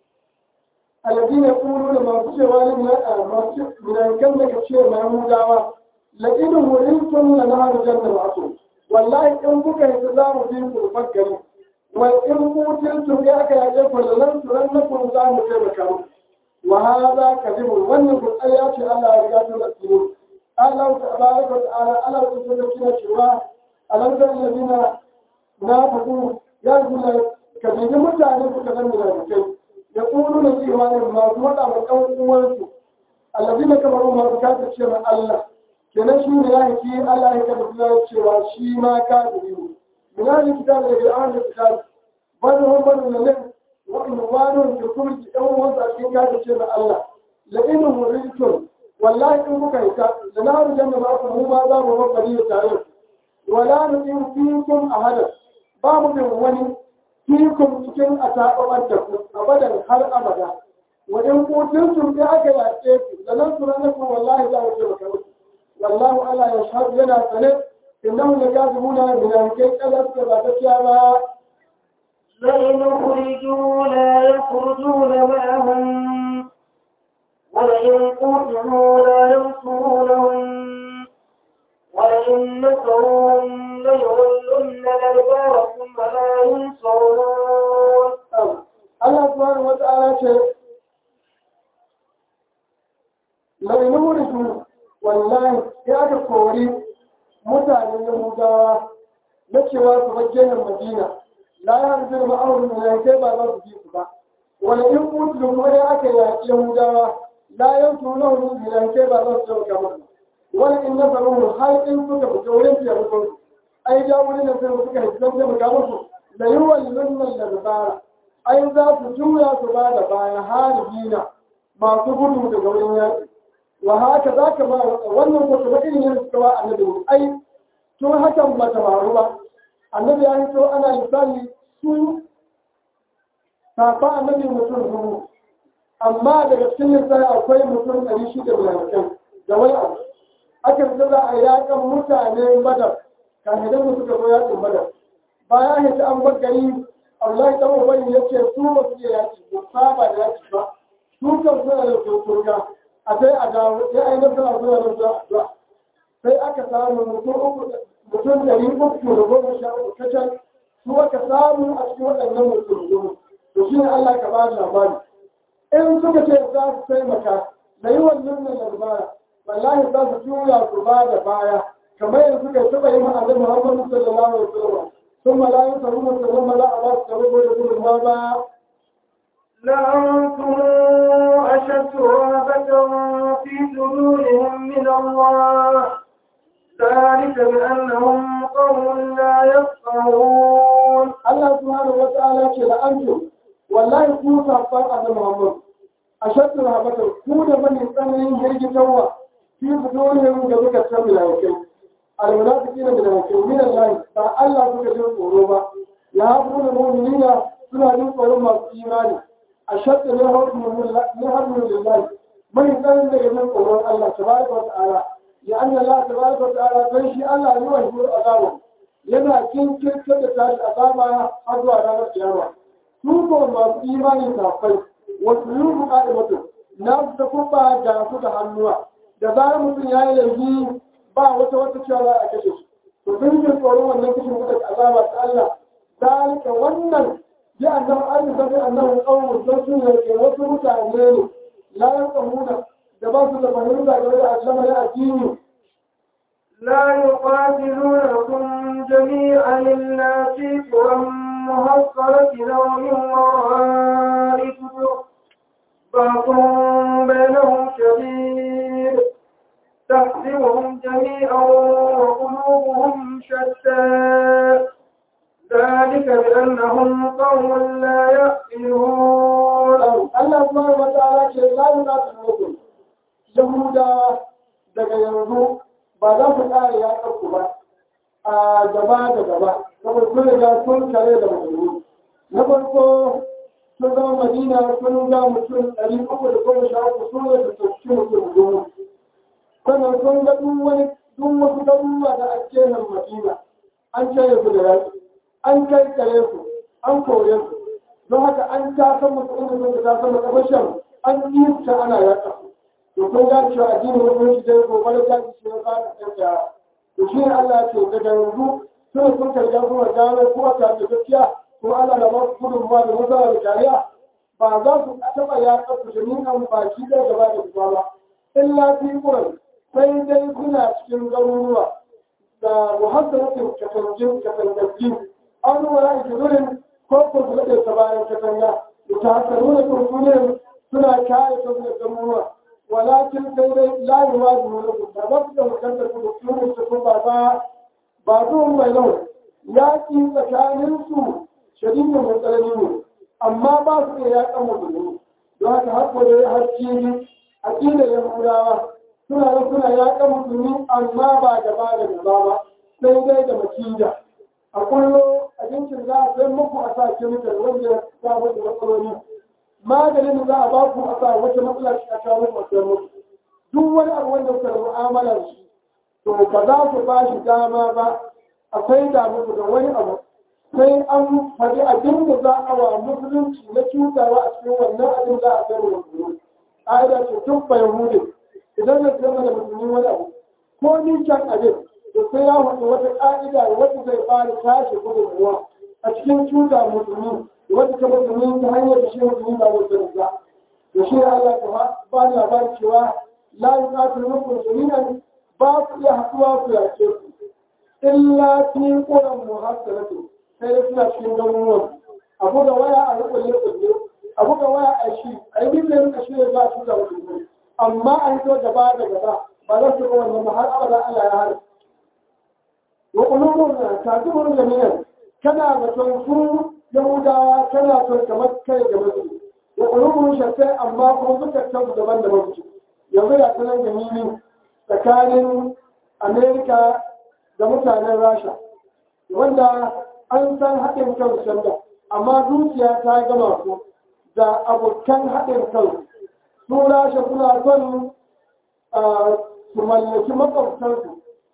alladina yaqulu da masu cewa ne na masu munafikan daga cewa mahmudawa laqad wurintum la nahar jannah ma'akum wallahi in kuka yi za mu bi ku fakkari wa in kutiltum ya aka yaje ku lan turannakum za mu taimaka muku wa hada kadibun wannan ku tsaya ce Allah ya riga ta tsiro Allah tabaraka wa ta'ala Allah ya tsoro kina cewa alam da alladina nafiqu ya zulla kadibin mutane suka zama da kai ya ƙuru na cewa ne masu waɗa wa ɗan uwansu allazi na kamar umar ka ta ce ma Allah kenan shi ne ya haki Allah ya kada suna cewa shi ma ka da ne mina ne kita da daga an da kita bani hon bani na nan wa'in wani da kuma ki ɗan uwansu a cikin ka ta ce ma Allah la'in muridun wallahi in kuka yi ta da na haru janna ba ku mu ma za mu mabari da tare wala nu'in fikum ahadan ba mu bin wani fikun cikin a taɓaɓar da ku abadan har abada wajen kotun sun da aka yaƙe ku da nan su ranar ku wallahi za mu taimaka muku wallahu Allah ya shahadu yana sane innahu la kazibuna min alkai kaza suka ba gaskiya ba لئن أخرجوا لا يخرجون معهم ولئن قتلوا لا ينصرونهم ولئن نصروهم ليولن الأدبار ثم لا ينصرون Allah subhanahu wa ta'ala ce lai nurisu wallahi ya aka kori mutanen Yahudawa na cewa su bajjenin Madina la ya harbi da ma'aurin da kai ba za su ji su ba wani in mutu kuma ya aka yaƙi Yahudawa la yan tuna wani da kai ba za su sauka musu wani in na faru har in suka fita wurin taimakon ai ja wurin da sai suka yi zan taimaka musu da yi wallon nan da dabara ai za su juya su ba da baya haribina masu gudu daga wurin yaƙi wa haka za ka ba wannan ko kuma irin yin suka ba annabi ai tun hakan ba ta faru ba annabi ya hito ana misali su safa annabi mutum dubu amma daga cikin lissafi akwai mutum ɗari shida da yankin da wani abu aka fita za a yakan mutane badar kahidan da suka zo yakin badar bayan hita an bar gari Allah dan ubani yace su ba su iya yaki ba saba da yaki ba su kan suna da turga a sai a dawo sai ai nasara suna da zuwa sai aka samu mutum uku mutum ɗari uku da goma sha uku kacal su aka samu a cikin waɗannan mutum goma to shi ne Allah ka ba labari in suka ce za su taimaka da yi wannan nan labara wallahi za su juya su ba da baya kamar yanzu suka taɓa yi ma annabi Muhammad sallallahu alaihi wasallam ثم لا ينصرون ثم لا أباس تروب لكل هذا لأنتم أشد رهبة في صدورهم من الله ذلك بأنهم قوم لا يفقهون Allah subhanahu wa ta'ala ce la antum wallahi ku sabban annabi Muhammad ashaddu rahabatan ku da bani tsananin hirgitarwa fi fudurihim da muka san milaikai almunafiqina min al min Allah ba Allah suka jin tsoro ba ya hafu da mu'minina suna jin tsoron masu imani ashaddu ne harbin lillahi mai tsananin daga jin tsoron Allah tabaraka wa ta'ala ya anna Allah tabaraka wa ta'ala dan shi Allah ne wa shi azabu yana kinkirtar da tashi azaba har zuwa ranar kiyama su ko masu imani kafai wasu yi ku ƙa'i mutum na su ta kuma ga su da hannuwa da zarar mutum ya yi laifi ba wata wata cewa za a kashe shi to sun yi tsoron wannan kashin kuɗa azaba ta Allah zalika wannan bi annahu an zabi annahu qawmun don su ne ke wasu mutane ne la yanqamuna da ba su da fahimta game da al'amarin addini لا يقاتلونكم جميعا إلا في قرى محصنة أو من وراء جدر بعضهم بينهم شديد تحسبهم جميعا وقلوبهم شتى ذلك بأنهم قوم لا يعقلون Allah subhanahu wa ta'ala ce la yunatu Yahudawa daga yanzu ba za su ƙara ya ɗauku ba a gaba da gaba saboda sun riga sun kare da musulmi na farko sun zama madina sun ga mutum ɗari uku da goma sha uku sun yi da tafi mutum goma sannan sun ga duk wani duk wasu garuruwa da ake nan madina an cire su da yaki an kai kare su an kore su don haka an ta san musu inda sun ta san makabashin an yi ta ana yaƙa to kun ga cewa addinin musulunci dai gobe da tashi shi ya fara tsaya to shi ne Allah ce daga yanzu sun sun karga kuma gano ko ta da gaskiya ko Allah na ba su gudunmuwa da nasara da kariya ba za su taɓa yaƙa su jami'an baki ɗaya gaba da gaba ba illa fi ƙuran sai dai kuna cikin garuruwa da muhassanatin katanjin katangaggi an wara ikizurin ko ko su daɗe ta bayan katanga da ta hasaru da turkunin suna kare kansu da garuruwa walakin sai dai layi ma da wani da ba su da hukuntar ku da kuma su kun ba ba ba zuwan mai lau yaƙi tsakanin su shadidin matsaloli ne amma ba su da yaƙan musulmi don haka har ko da har cibi a ƙila yahudawa suna da suna yaƙan musulmi amma ba gaba da gaba ba sai dai da makida a kullo abincin za a sai muku a sa kemikal wanda ya samu da matsaloli maganin za a ba ku a sa wata matsala a kawo masu mutu duk wani abu wanda kuka mu'amalar shi to ba za ku ba shi dama ba akwai da muku da wani abu sai an faɗi abin da za a wa musulunci na cutawa a cikin wannan abin za a sayar da musulmi ƙa'ida ce tun bai hude idan na sayar da musulmi wani abu ko ni can abin to sai ya faɗi wata ƙa'ida wacce zai fara tashi gudunmuwa a cikin cuta musulmi wanda ta musulmi ta hanyar da shi musulmi ba da sani ba da shi Allah ta ba ni labarin cewa la yuqatilu minkum jami'an ba ku iya haɗuwa ku yace ku illa fi quran muhassalatu sai da suna cikin garuruwan abu da waya a rukulle kulle abu da waya a shi a yi bin rinka shi ne za a cuta musulmi amma a yi to gaba da gaba ba za su ga wannan ba har abada Allah ya hana wa qulubun ta'tibun jami'an kana da su yahudawa tana son kamar kai da mutu wa qulubun shatta amma kuma zukatan su daban daban su yanzu ya sanar da nini tsakanin amerika da mutanen rasha wanda an san haɗin kan sanda amma zuciya ta gama su da abokan haɗin kan su rasha suna son su mallaki makwabtansu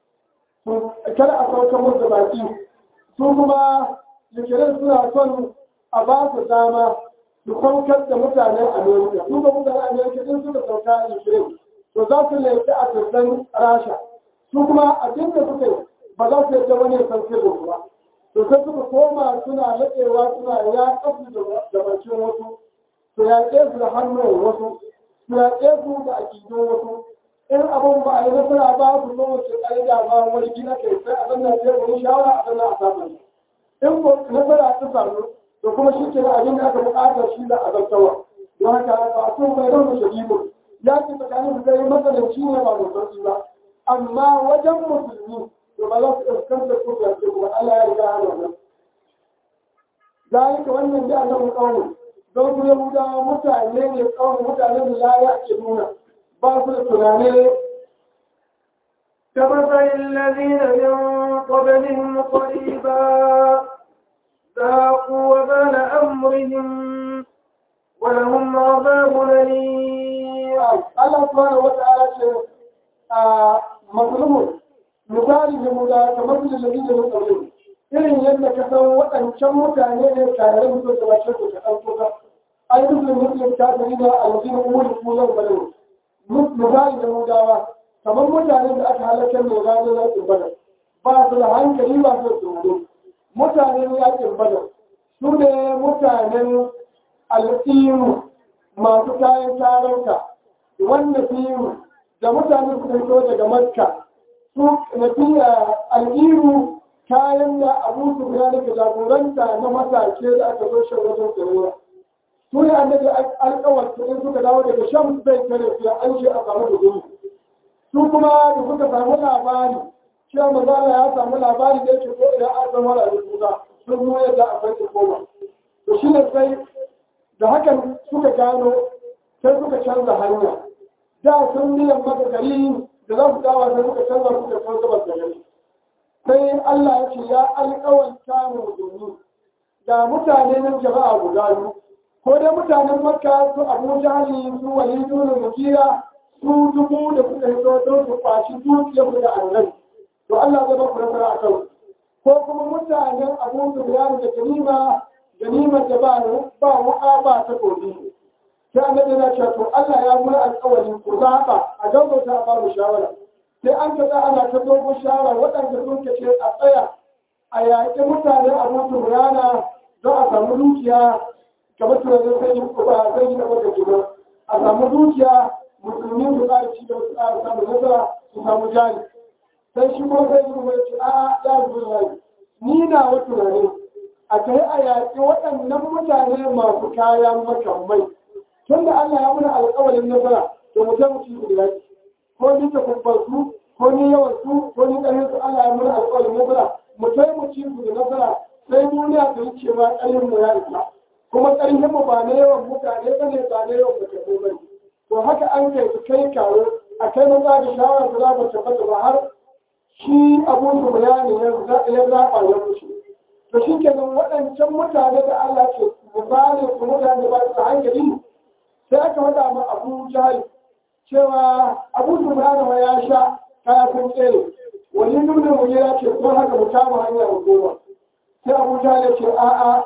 kada a sauka musu baki su kuma likirin suna son a ba su dama su saukar da mutanen amerika su ga mutanen amerika din suka sauka a likirin to za su laifi a sassan rasha su kuma abin da suka yi ba za su yadda wani san sirrin ba to sai suka koma suna laɗewa suna ya kafu da bakin wasu su yaƙe su da hannun wasu su yaƙe su da akidun wasu in abin ba a yi nasara ba su zo wace ƙa'ida ba wani gina kai sai a zanna sai wani shawara a zanna a samun in ko nasara ta samu to kuma shi ke abin da aka buƙata shi da azaltawa don haka ba so mai rauni shadidu ya ce tsakanin da zai matsalanci ne ba mai sauki ba amma wajen musulmi to ba za su ɗaukar da su ya ce kuma Allah ya riga hana wannan zalika wannan da Allah mu kawo don su yahudawa mutane ne kawo mutane da la ya ke nuna ba su da tunane كمثل الذين من قبلهم قريبا ذاقوا وبال أمرهم ولهم عذاب أليم Allah subhanahu wa ta'ala ce a mazlumun misali da mu da kamar da nabi da mutane irin yadda ka san waɗancan mutane ne tare da mutum da bace su ka ɗauko ka ai muslim muslim ta gari da alwajin umuri ko yau bane misali da mu dawa kamar mutanen da aka halakar da ranar yakin badar ba su da hankali ba su da tsoro mutanen yakin badar su ne mutanen al'iru masu kayan tarauka wanda fiye da mutane su fito daga makka su nafiya al'iru kayan da abu su ya daga jagoranta na masake da aka zo shan wajen tsirrai su ne an daga alkawar su in suka dawo daga shan zai kare su an ce a samu da gudu su kuma da suka samu labari cewa mazala ya samu labari da yake ko idan an zama da rubuta sun zo yadda akwai su koma to shi ne sai da hakan suka gano sai suka canza hanya da sun biyan maka gari da za su dawa sai suka canza suka san gabas da gari sai Allah ya ce ya alƙawanta mu domin da mutane nan jama'a guda biyu ko dai mutanen makka su abu jahali su walidu da mukira su dubu da suka hito don su kwashi dukiyar da annabi to Allah zai ba ku nasara a kan ko kuma mutanen abu sufyan da ganima ganimar da ba ba wuka ba ta gobe sai annabi yana cewa to Allah ya mura alƙawari ku zaɓa a gaggauta a babu shawara sai an ka za ana ta dogon shawara waɗanda sun kace a tsaya a yaƙi mutane a mutu rana don a samu dukiya kamar tunanin sai yi ba zai yi da gida a samu dukiya musulmi su ƙara ci da su ƙara samu nasara su samu jari sai shi kuma sai yi mai ce a ya zo yayi ni na wa tunani a kai a yaƙi waɗannan mutane masu kayan makamai tun da Allah ya muna alƙawarin nasara to mu ta mutu da yaki ko ni ta kubbar su ko ni yawan su ko ni ƙarfin su Allah ya muna alƙawarin nasara mu ta mu ci da nasara sai duniya ta yi cewa ƙarfin mu ya isa kuma ƙarfin mu ba na yawan mutane ba ne ba na yawan mutane ba ne to haka an kai su kai kawo a kai maza da shawara su za mu tabbata ba har shi abu su bayani ya zaɓa ya wuce to shi kenan waɗancan mutane da Allah ke misali su mutane ba su da hankali sai aka faɗa ma abu jahil cewa abu subhanahu ya sha kaya sun tsere wani nuna mu ya ce ko haka mu kama hanya mu goma sai abu jahil ya ce a'a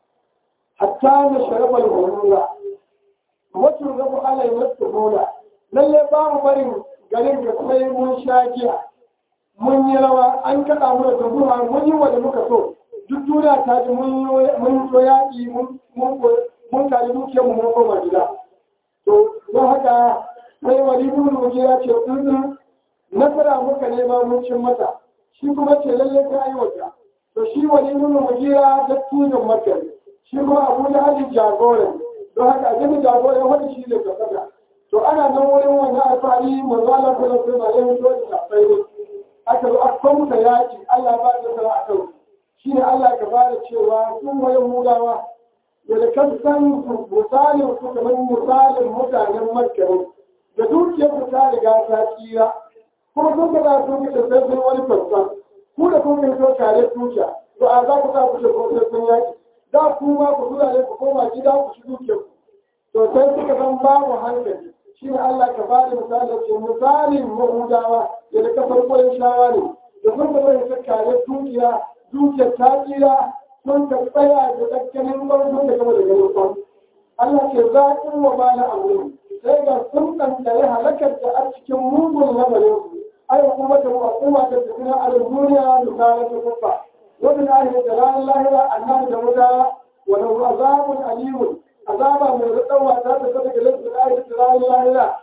hatta na sharafal hulula wacce rabu ala yi wasu hula lalle ba mu barin garin da sai mun sha giya mun yi rawa an kaɗa mu da dubuwa mun yi wa da muka so duk duniya ta ji mun yi yaƙi mun kari dukiyarmu mun koma gida to don haka sai wani ibn ya ce in nasara muka nema mun cin mata shi kuma ce lalle ka yi wata to shi wani ibn mujira da tunan makka shi kuma abu da hali jagoran don haka ajin jagoran wani shi ne kasaka to ana nan wurin wani alfahari manzo Allah sallallahu alaihi wasallam ya fito da sai aka zo aka muka yaki Allah ba da sara a kan shi ne Allah ka fara cewa sun wayan mulawa da kan san misalin su kamar misalin mutanen makka da dukiyar su ta riga ta tsira kuma sun ka za su ka sai sun wani fassa ku da kun kai so tare dukiya to a za ku sa ku ce ko sai sun yaki da ku ma ku tura ne ku koma gida ku ci dukiyar ku to sai suka san babu hankali shi ne Allah ka bada misali ce misalin mahudawa da da kasar kwayan shawa ne da sun ka zai ta kare dukiya dukiyar ta tsira sun ka tsaya da tsakkanin barkun da gaba da ganin kwan. Allah ke zaƙin wa bala abu sai ga sun ɗanɗare halakar da a cikin mugun lamarin su. Ai kuma da mu kuma da tafiya a duniya da tare da kufa. Wani na yi da ranar lahira annan da wuta wani azabun alimun azaba mai raɗawa ta ta kasa ga lafi da da ranar lahira.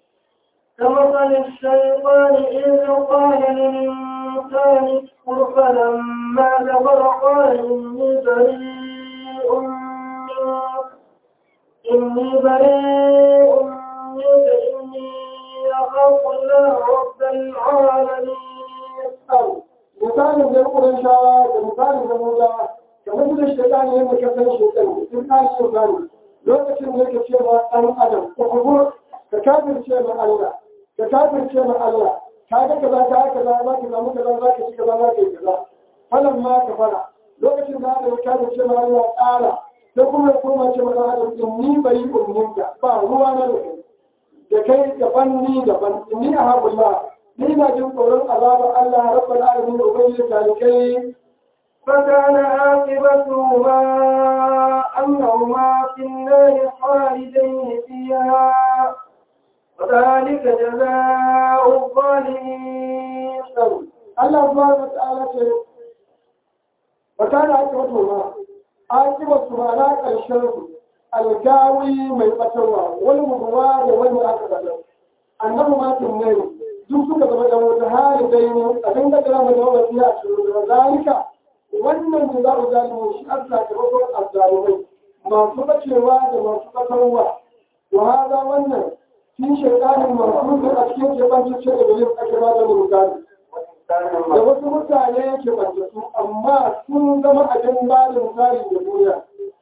كمثل الشيطان إذ قال للإنسان اكفر فلما كفر قال إني بريء بريء منك إني بريء منك إني أخاف الله رب العالمين أو misalin da kuren shawa da misalin da muda kamar da shaitan ya muka san shaitan sun kan shi gani lokacin da yake cewa dan adam ko kuma ka kafirce ma Allah ka kafirce ma Allah ka ga kaza ka ga kaza za ka samu kaza za ka ci kaza za ka yi kaza falan ma ka fara lokacin da Allah ya kafirce ma Allah tsara sai kuma ya koma ce ma adam din ni bari umminka ba ruwa na da kai da kai daban ni daban ni a haƙullah ni na jin tsoron azabar Allah rabbal alamin ubangiji talikai فكان عاقبتهما أنهما في النار خالدين فيها وذلك جزاء الظالمين Allah subhanahu wa ta'ala ce wa kana akibatu ma akibatu ma na karshen su algawi mai batarwa wani mubuwa da wani aka bada annabi ma tunne duk suka zama da wata hali dai ne abin da kira mai wasi a cikin da zalika wannan da za ku zalimi shi Allah ta bakwai azzalimai masu bacewa da masu batarwa wa hada wannan shi shaytanin masu a cikin kebancin ce da bilin ake ba da misali da wasu mutane ke su amma sun zama abin ba da misali da duniya.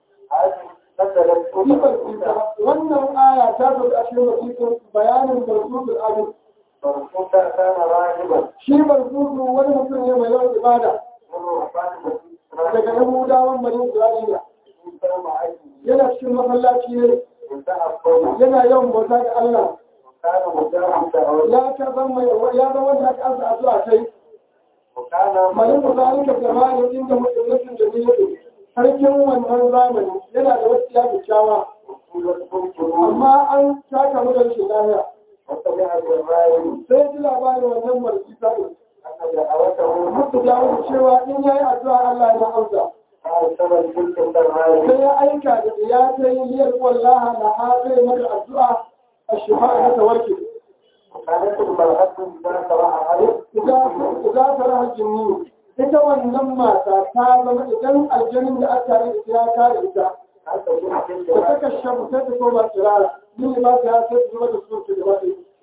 Sifar sita, wannan aya ta zo a cikin wasiƙin bayanin barzutul abin. Shi barzutu wani mutum ne mai yawan ibada daga Yahudawan Bani Isra'ila. Yana cikin masallaci ne, yana yawan bauta ga Allah. Ya ta zama ya zama wanda aka ansa addu'a kai. Malin da zalika zamani inda mutum da ne sarkin wannan zamani yana da wasu ya kyakkyawa amma an taka mu da shi lafiya sai ji labarin wannan marci sa'in mutu dawo cewa in yayi addu'a Allah ya amsa sai ya aika da ya ta yi liyar wallaha na ha zai mata addu'a a shifa na tawarki za ta raha jinni ita wannan mata ta zama idan aljanin da aka yi ya kare ita da ta kashe sai ta koma tsirara yin ba ta ya sai ta zama da su ta gaba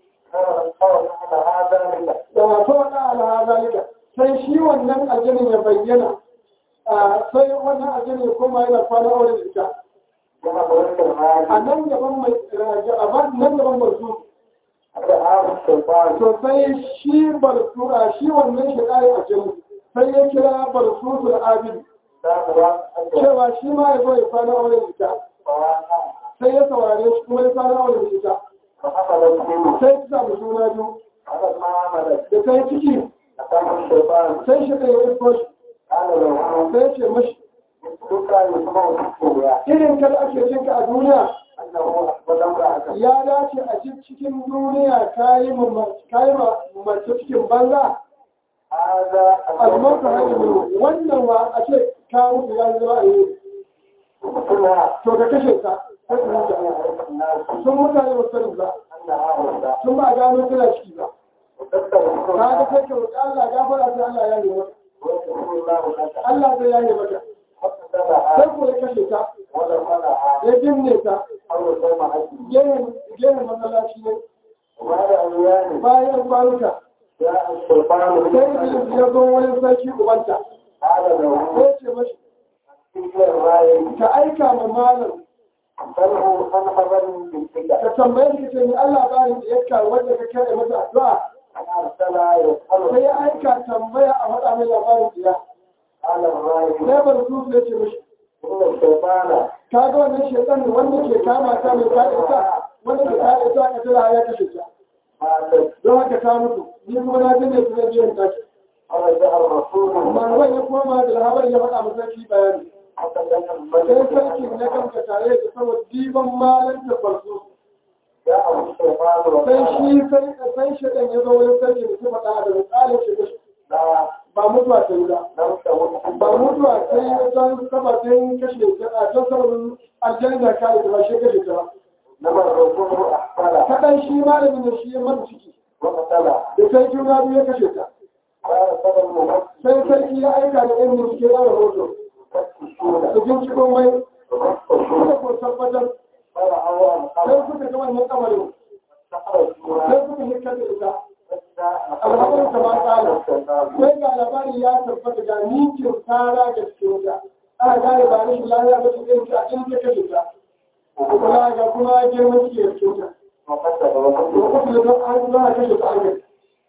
ɗaya da wato wata alaha zalika sai shi wannan aljanin ya bayyana sai wannan aljanin ya koma yana kwana aure da ita a nan gaban mai a nan gaban mai su to sai shi barsura shi wannan shi ɗaya a jini sai ya kira barsutul abin cewa shi ma ya zo ya kwana aure da ita sai ya saurare shi kuma ya kwana aure da ita sai ta samu juna biyu da ta yi ciki sai shi ɗaya ya isko shi sai ce mashi irin kada ake jinka a duniya ya dace a cikin duniya kayi mace cikin banza almauta hajji wannan wa a ce ka mutu ya zama a yi to ka kashe ka sun mutane ba sani ba sun ba gano tana ciki ba ka ga sai ka roƙi Allah gafara sai Allah ya nemi Allah zai ya nemi maka sai ko ya kashe ta ya binne ta gehen masallaci ne bayan kwanuka sai iblis ya zo wani sarki ubanta sai ce mashi ka aika ma malam ka tambaye shi ce ni Allah bayan da yakka wanda ka kare masa addu'a sai ya aika tambaya a faɗa mai labarin jiya sai bar su sai ce mashi ka ga wannan shaitan wanda ke kama ta mai kare ta wanda ke kare ta ka tara ya kashe ta don haka ta mutu ni kuma na jin su zai biyan tashi manzon ya koma da labarin ya faɗa masa shi bayani sai sarki na kanka tare da saboda diban malan da farko sai shi sai shaɗan ya zo wani sarki da su faɗa da misalin shi ba mutuwa ta yi ba ba mutuwa ta yi don sabatin kashe ta a don sababin aljanna ka yi ba shi kashe ta ba kaɗan shi malamin da shi ya mata ciki da sai juna biyu ya kashe ta sai sarki ya aika da ɗan bincike ya rahoto su binciko mai suka ko tabbatar sai suka ga wannan kamarin sai suka hikar da ita alhamdulillah ta ba tsala sai ga labari ya tabbata ga ninkin tsara ga cikin ta aka gane ba rashin lafiya ba cikin ta in ta kashe ta kuma ga kuma girman cikin cikin ta lokacin da don an za a kashe ta an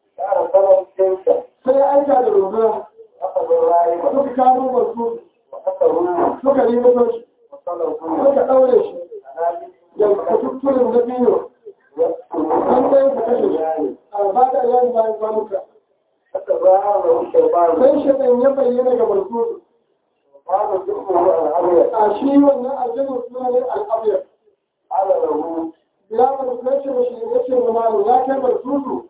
sai ya aika da rubuna suka kamo masu suka yi mutunci suka ɗaure shi da kututturin na biyu an ɗaya su kashe shi a ba da yayin bayan kwanuka sai shaɗan ya bayyana ga barkutu a shi wannan aljinin suna ne al'abiyar bilamar sai ce mashi ya ce malu ya kai barkutu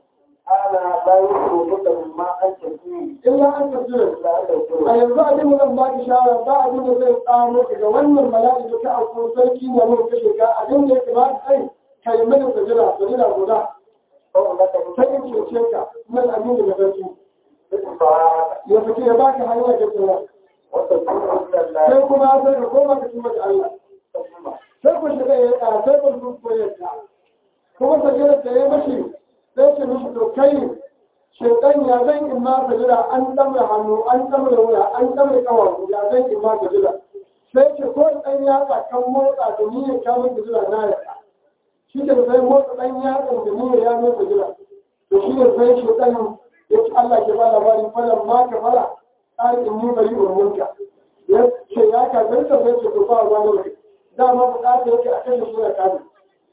illa an tafiya a yanzu abin da zan ba ki shawara ba abin da zai tsamo daga wannan bala'i da ta auku sarki na mun kashe ka abin da ya kamata kai ka yi mana sajira sajira guda ta yin cece ka nan abin da sarki ya fice ya baka hanya ga tsira sai kuma sai ka koma ka tuma da Allah sai ku shiga ya yi sai ku su koyarta kuma sajira da ya mashi sai ce mishi to kai shaitan ya zan in ma ka jira an damar hannu an damar wuya an damar kawar ya zan in ma ka jira sai ce ko ɗan yatsa kan motsa da niyyar kamun ka jira na ya shi ke sai motsa ɗan yatsa da niyyar ya mai ka jira to shi ne sai shaitan ya ci Allah ke ba labarin falan ma ka fara tsari in ni bari urmunka ya ce ya ka zarta sai ce to ba ruwa ne dama bukata yake a kashe shi da kafin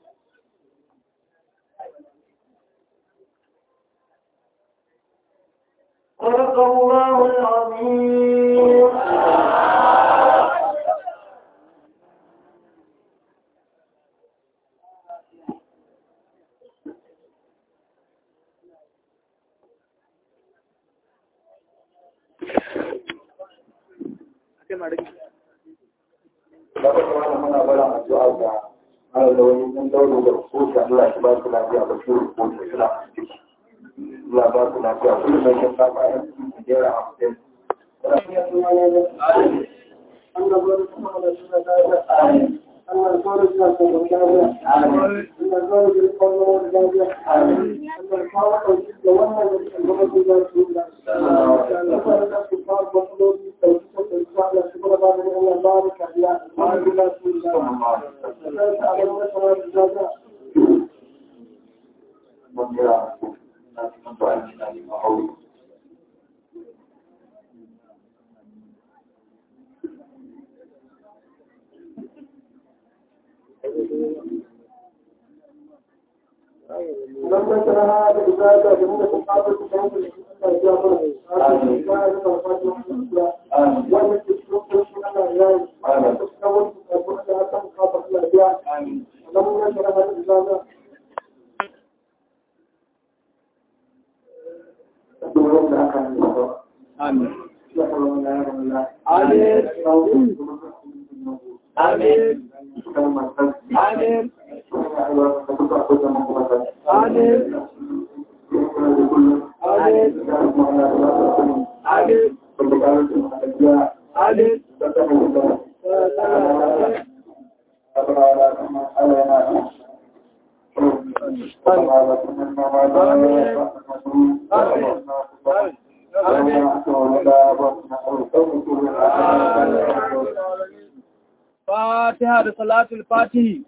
صدق الله العظيم Daga kuma muna barin addu'a ga mara da wani ɗan dauro da kusa Allah shi ba su lafiya ba shi rubutu suna ciki. Allah ba su lafiya kullum da shan kafa yan cikin jera hamsin. Mun jira na cikin ba a cikin neman aure. لما ترى هذا إذا جميع الصحابة كانوا Amin. Amin. Amin. Fatiha da salatul fatihi.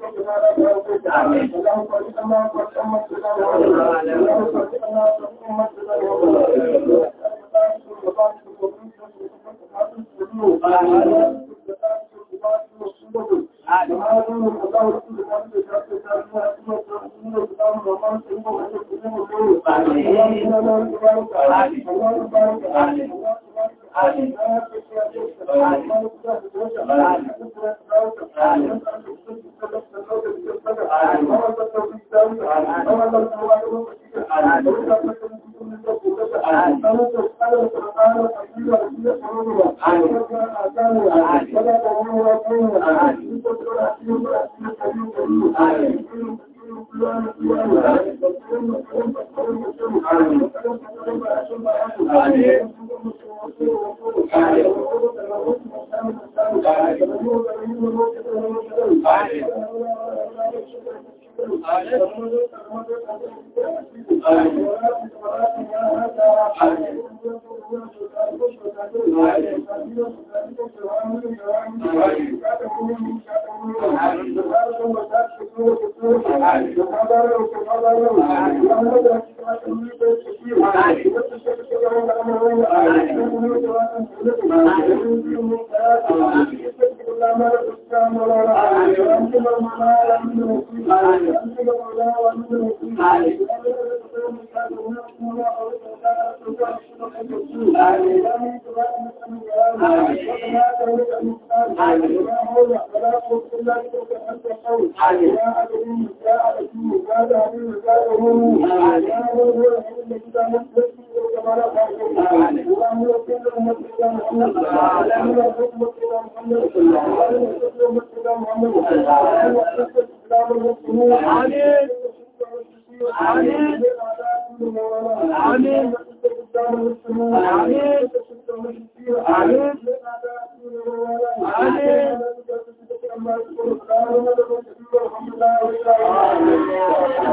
Amin.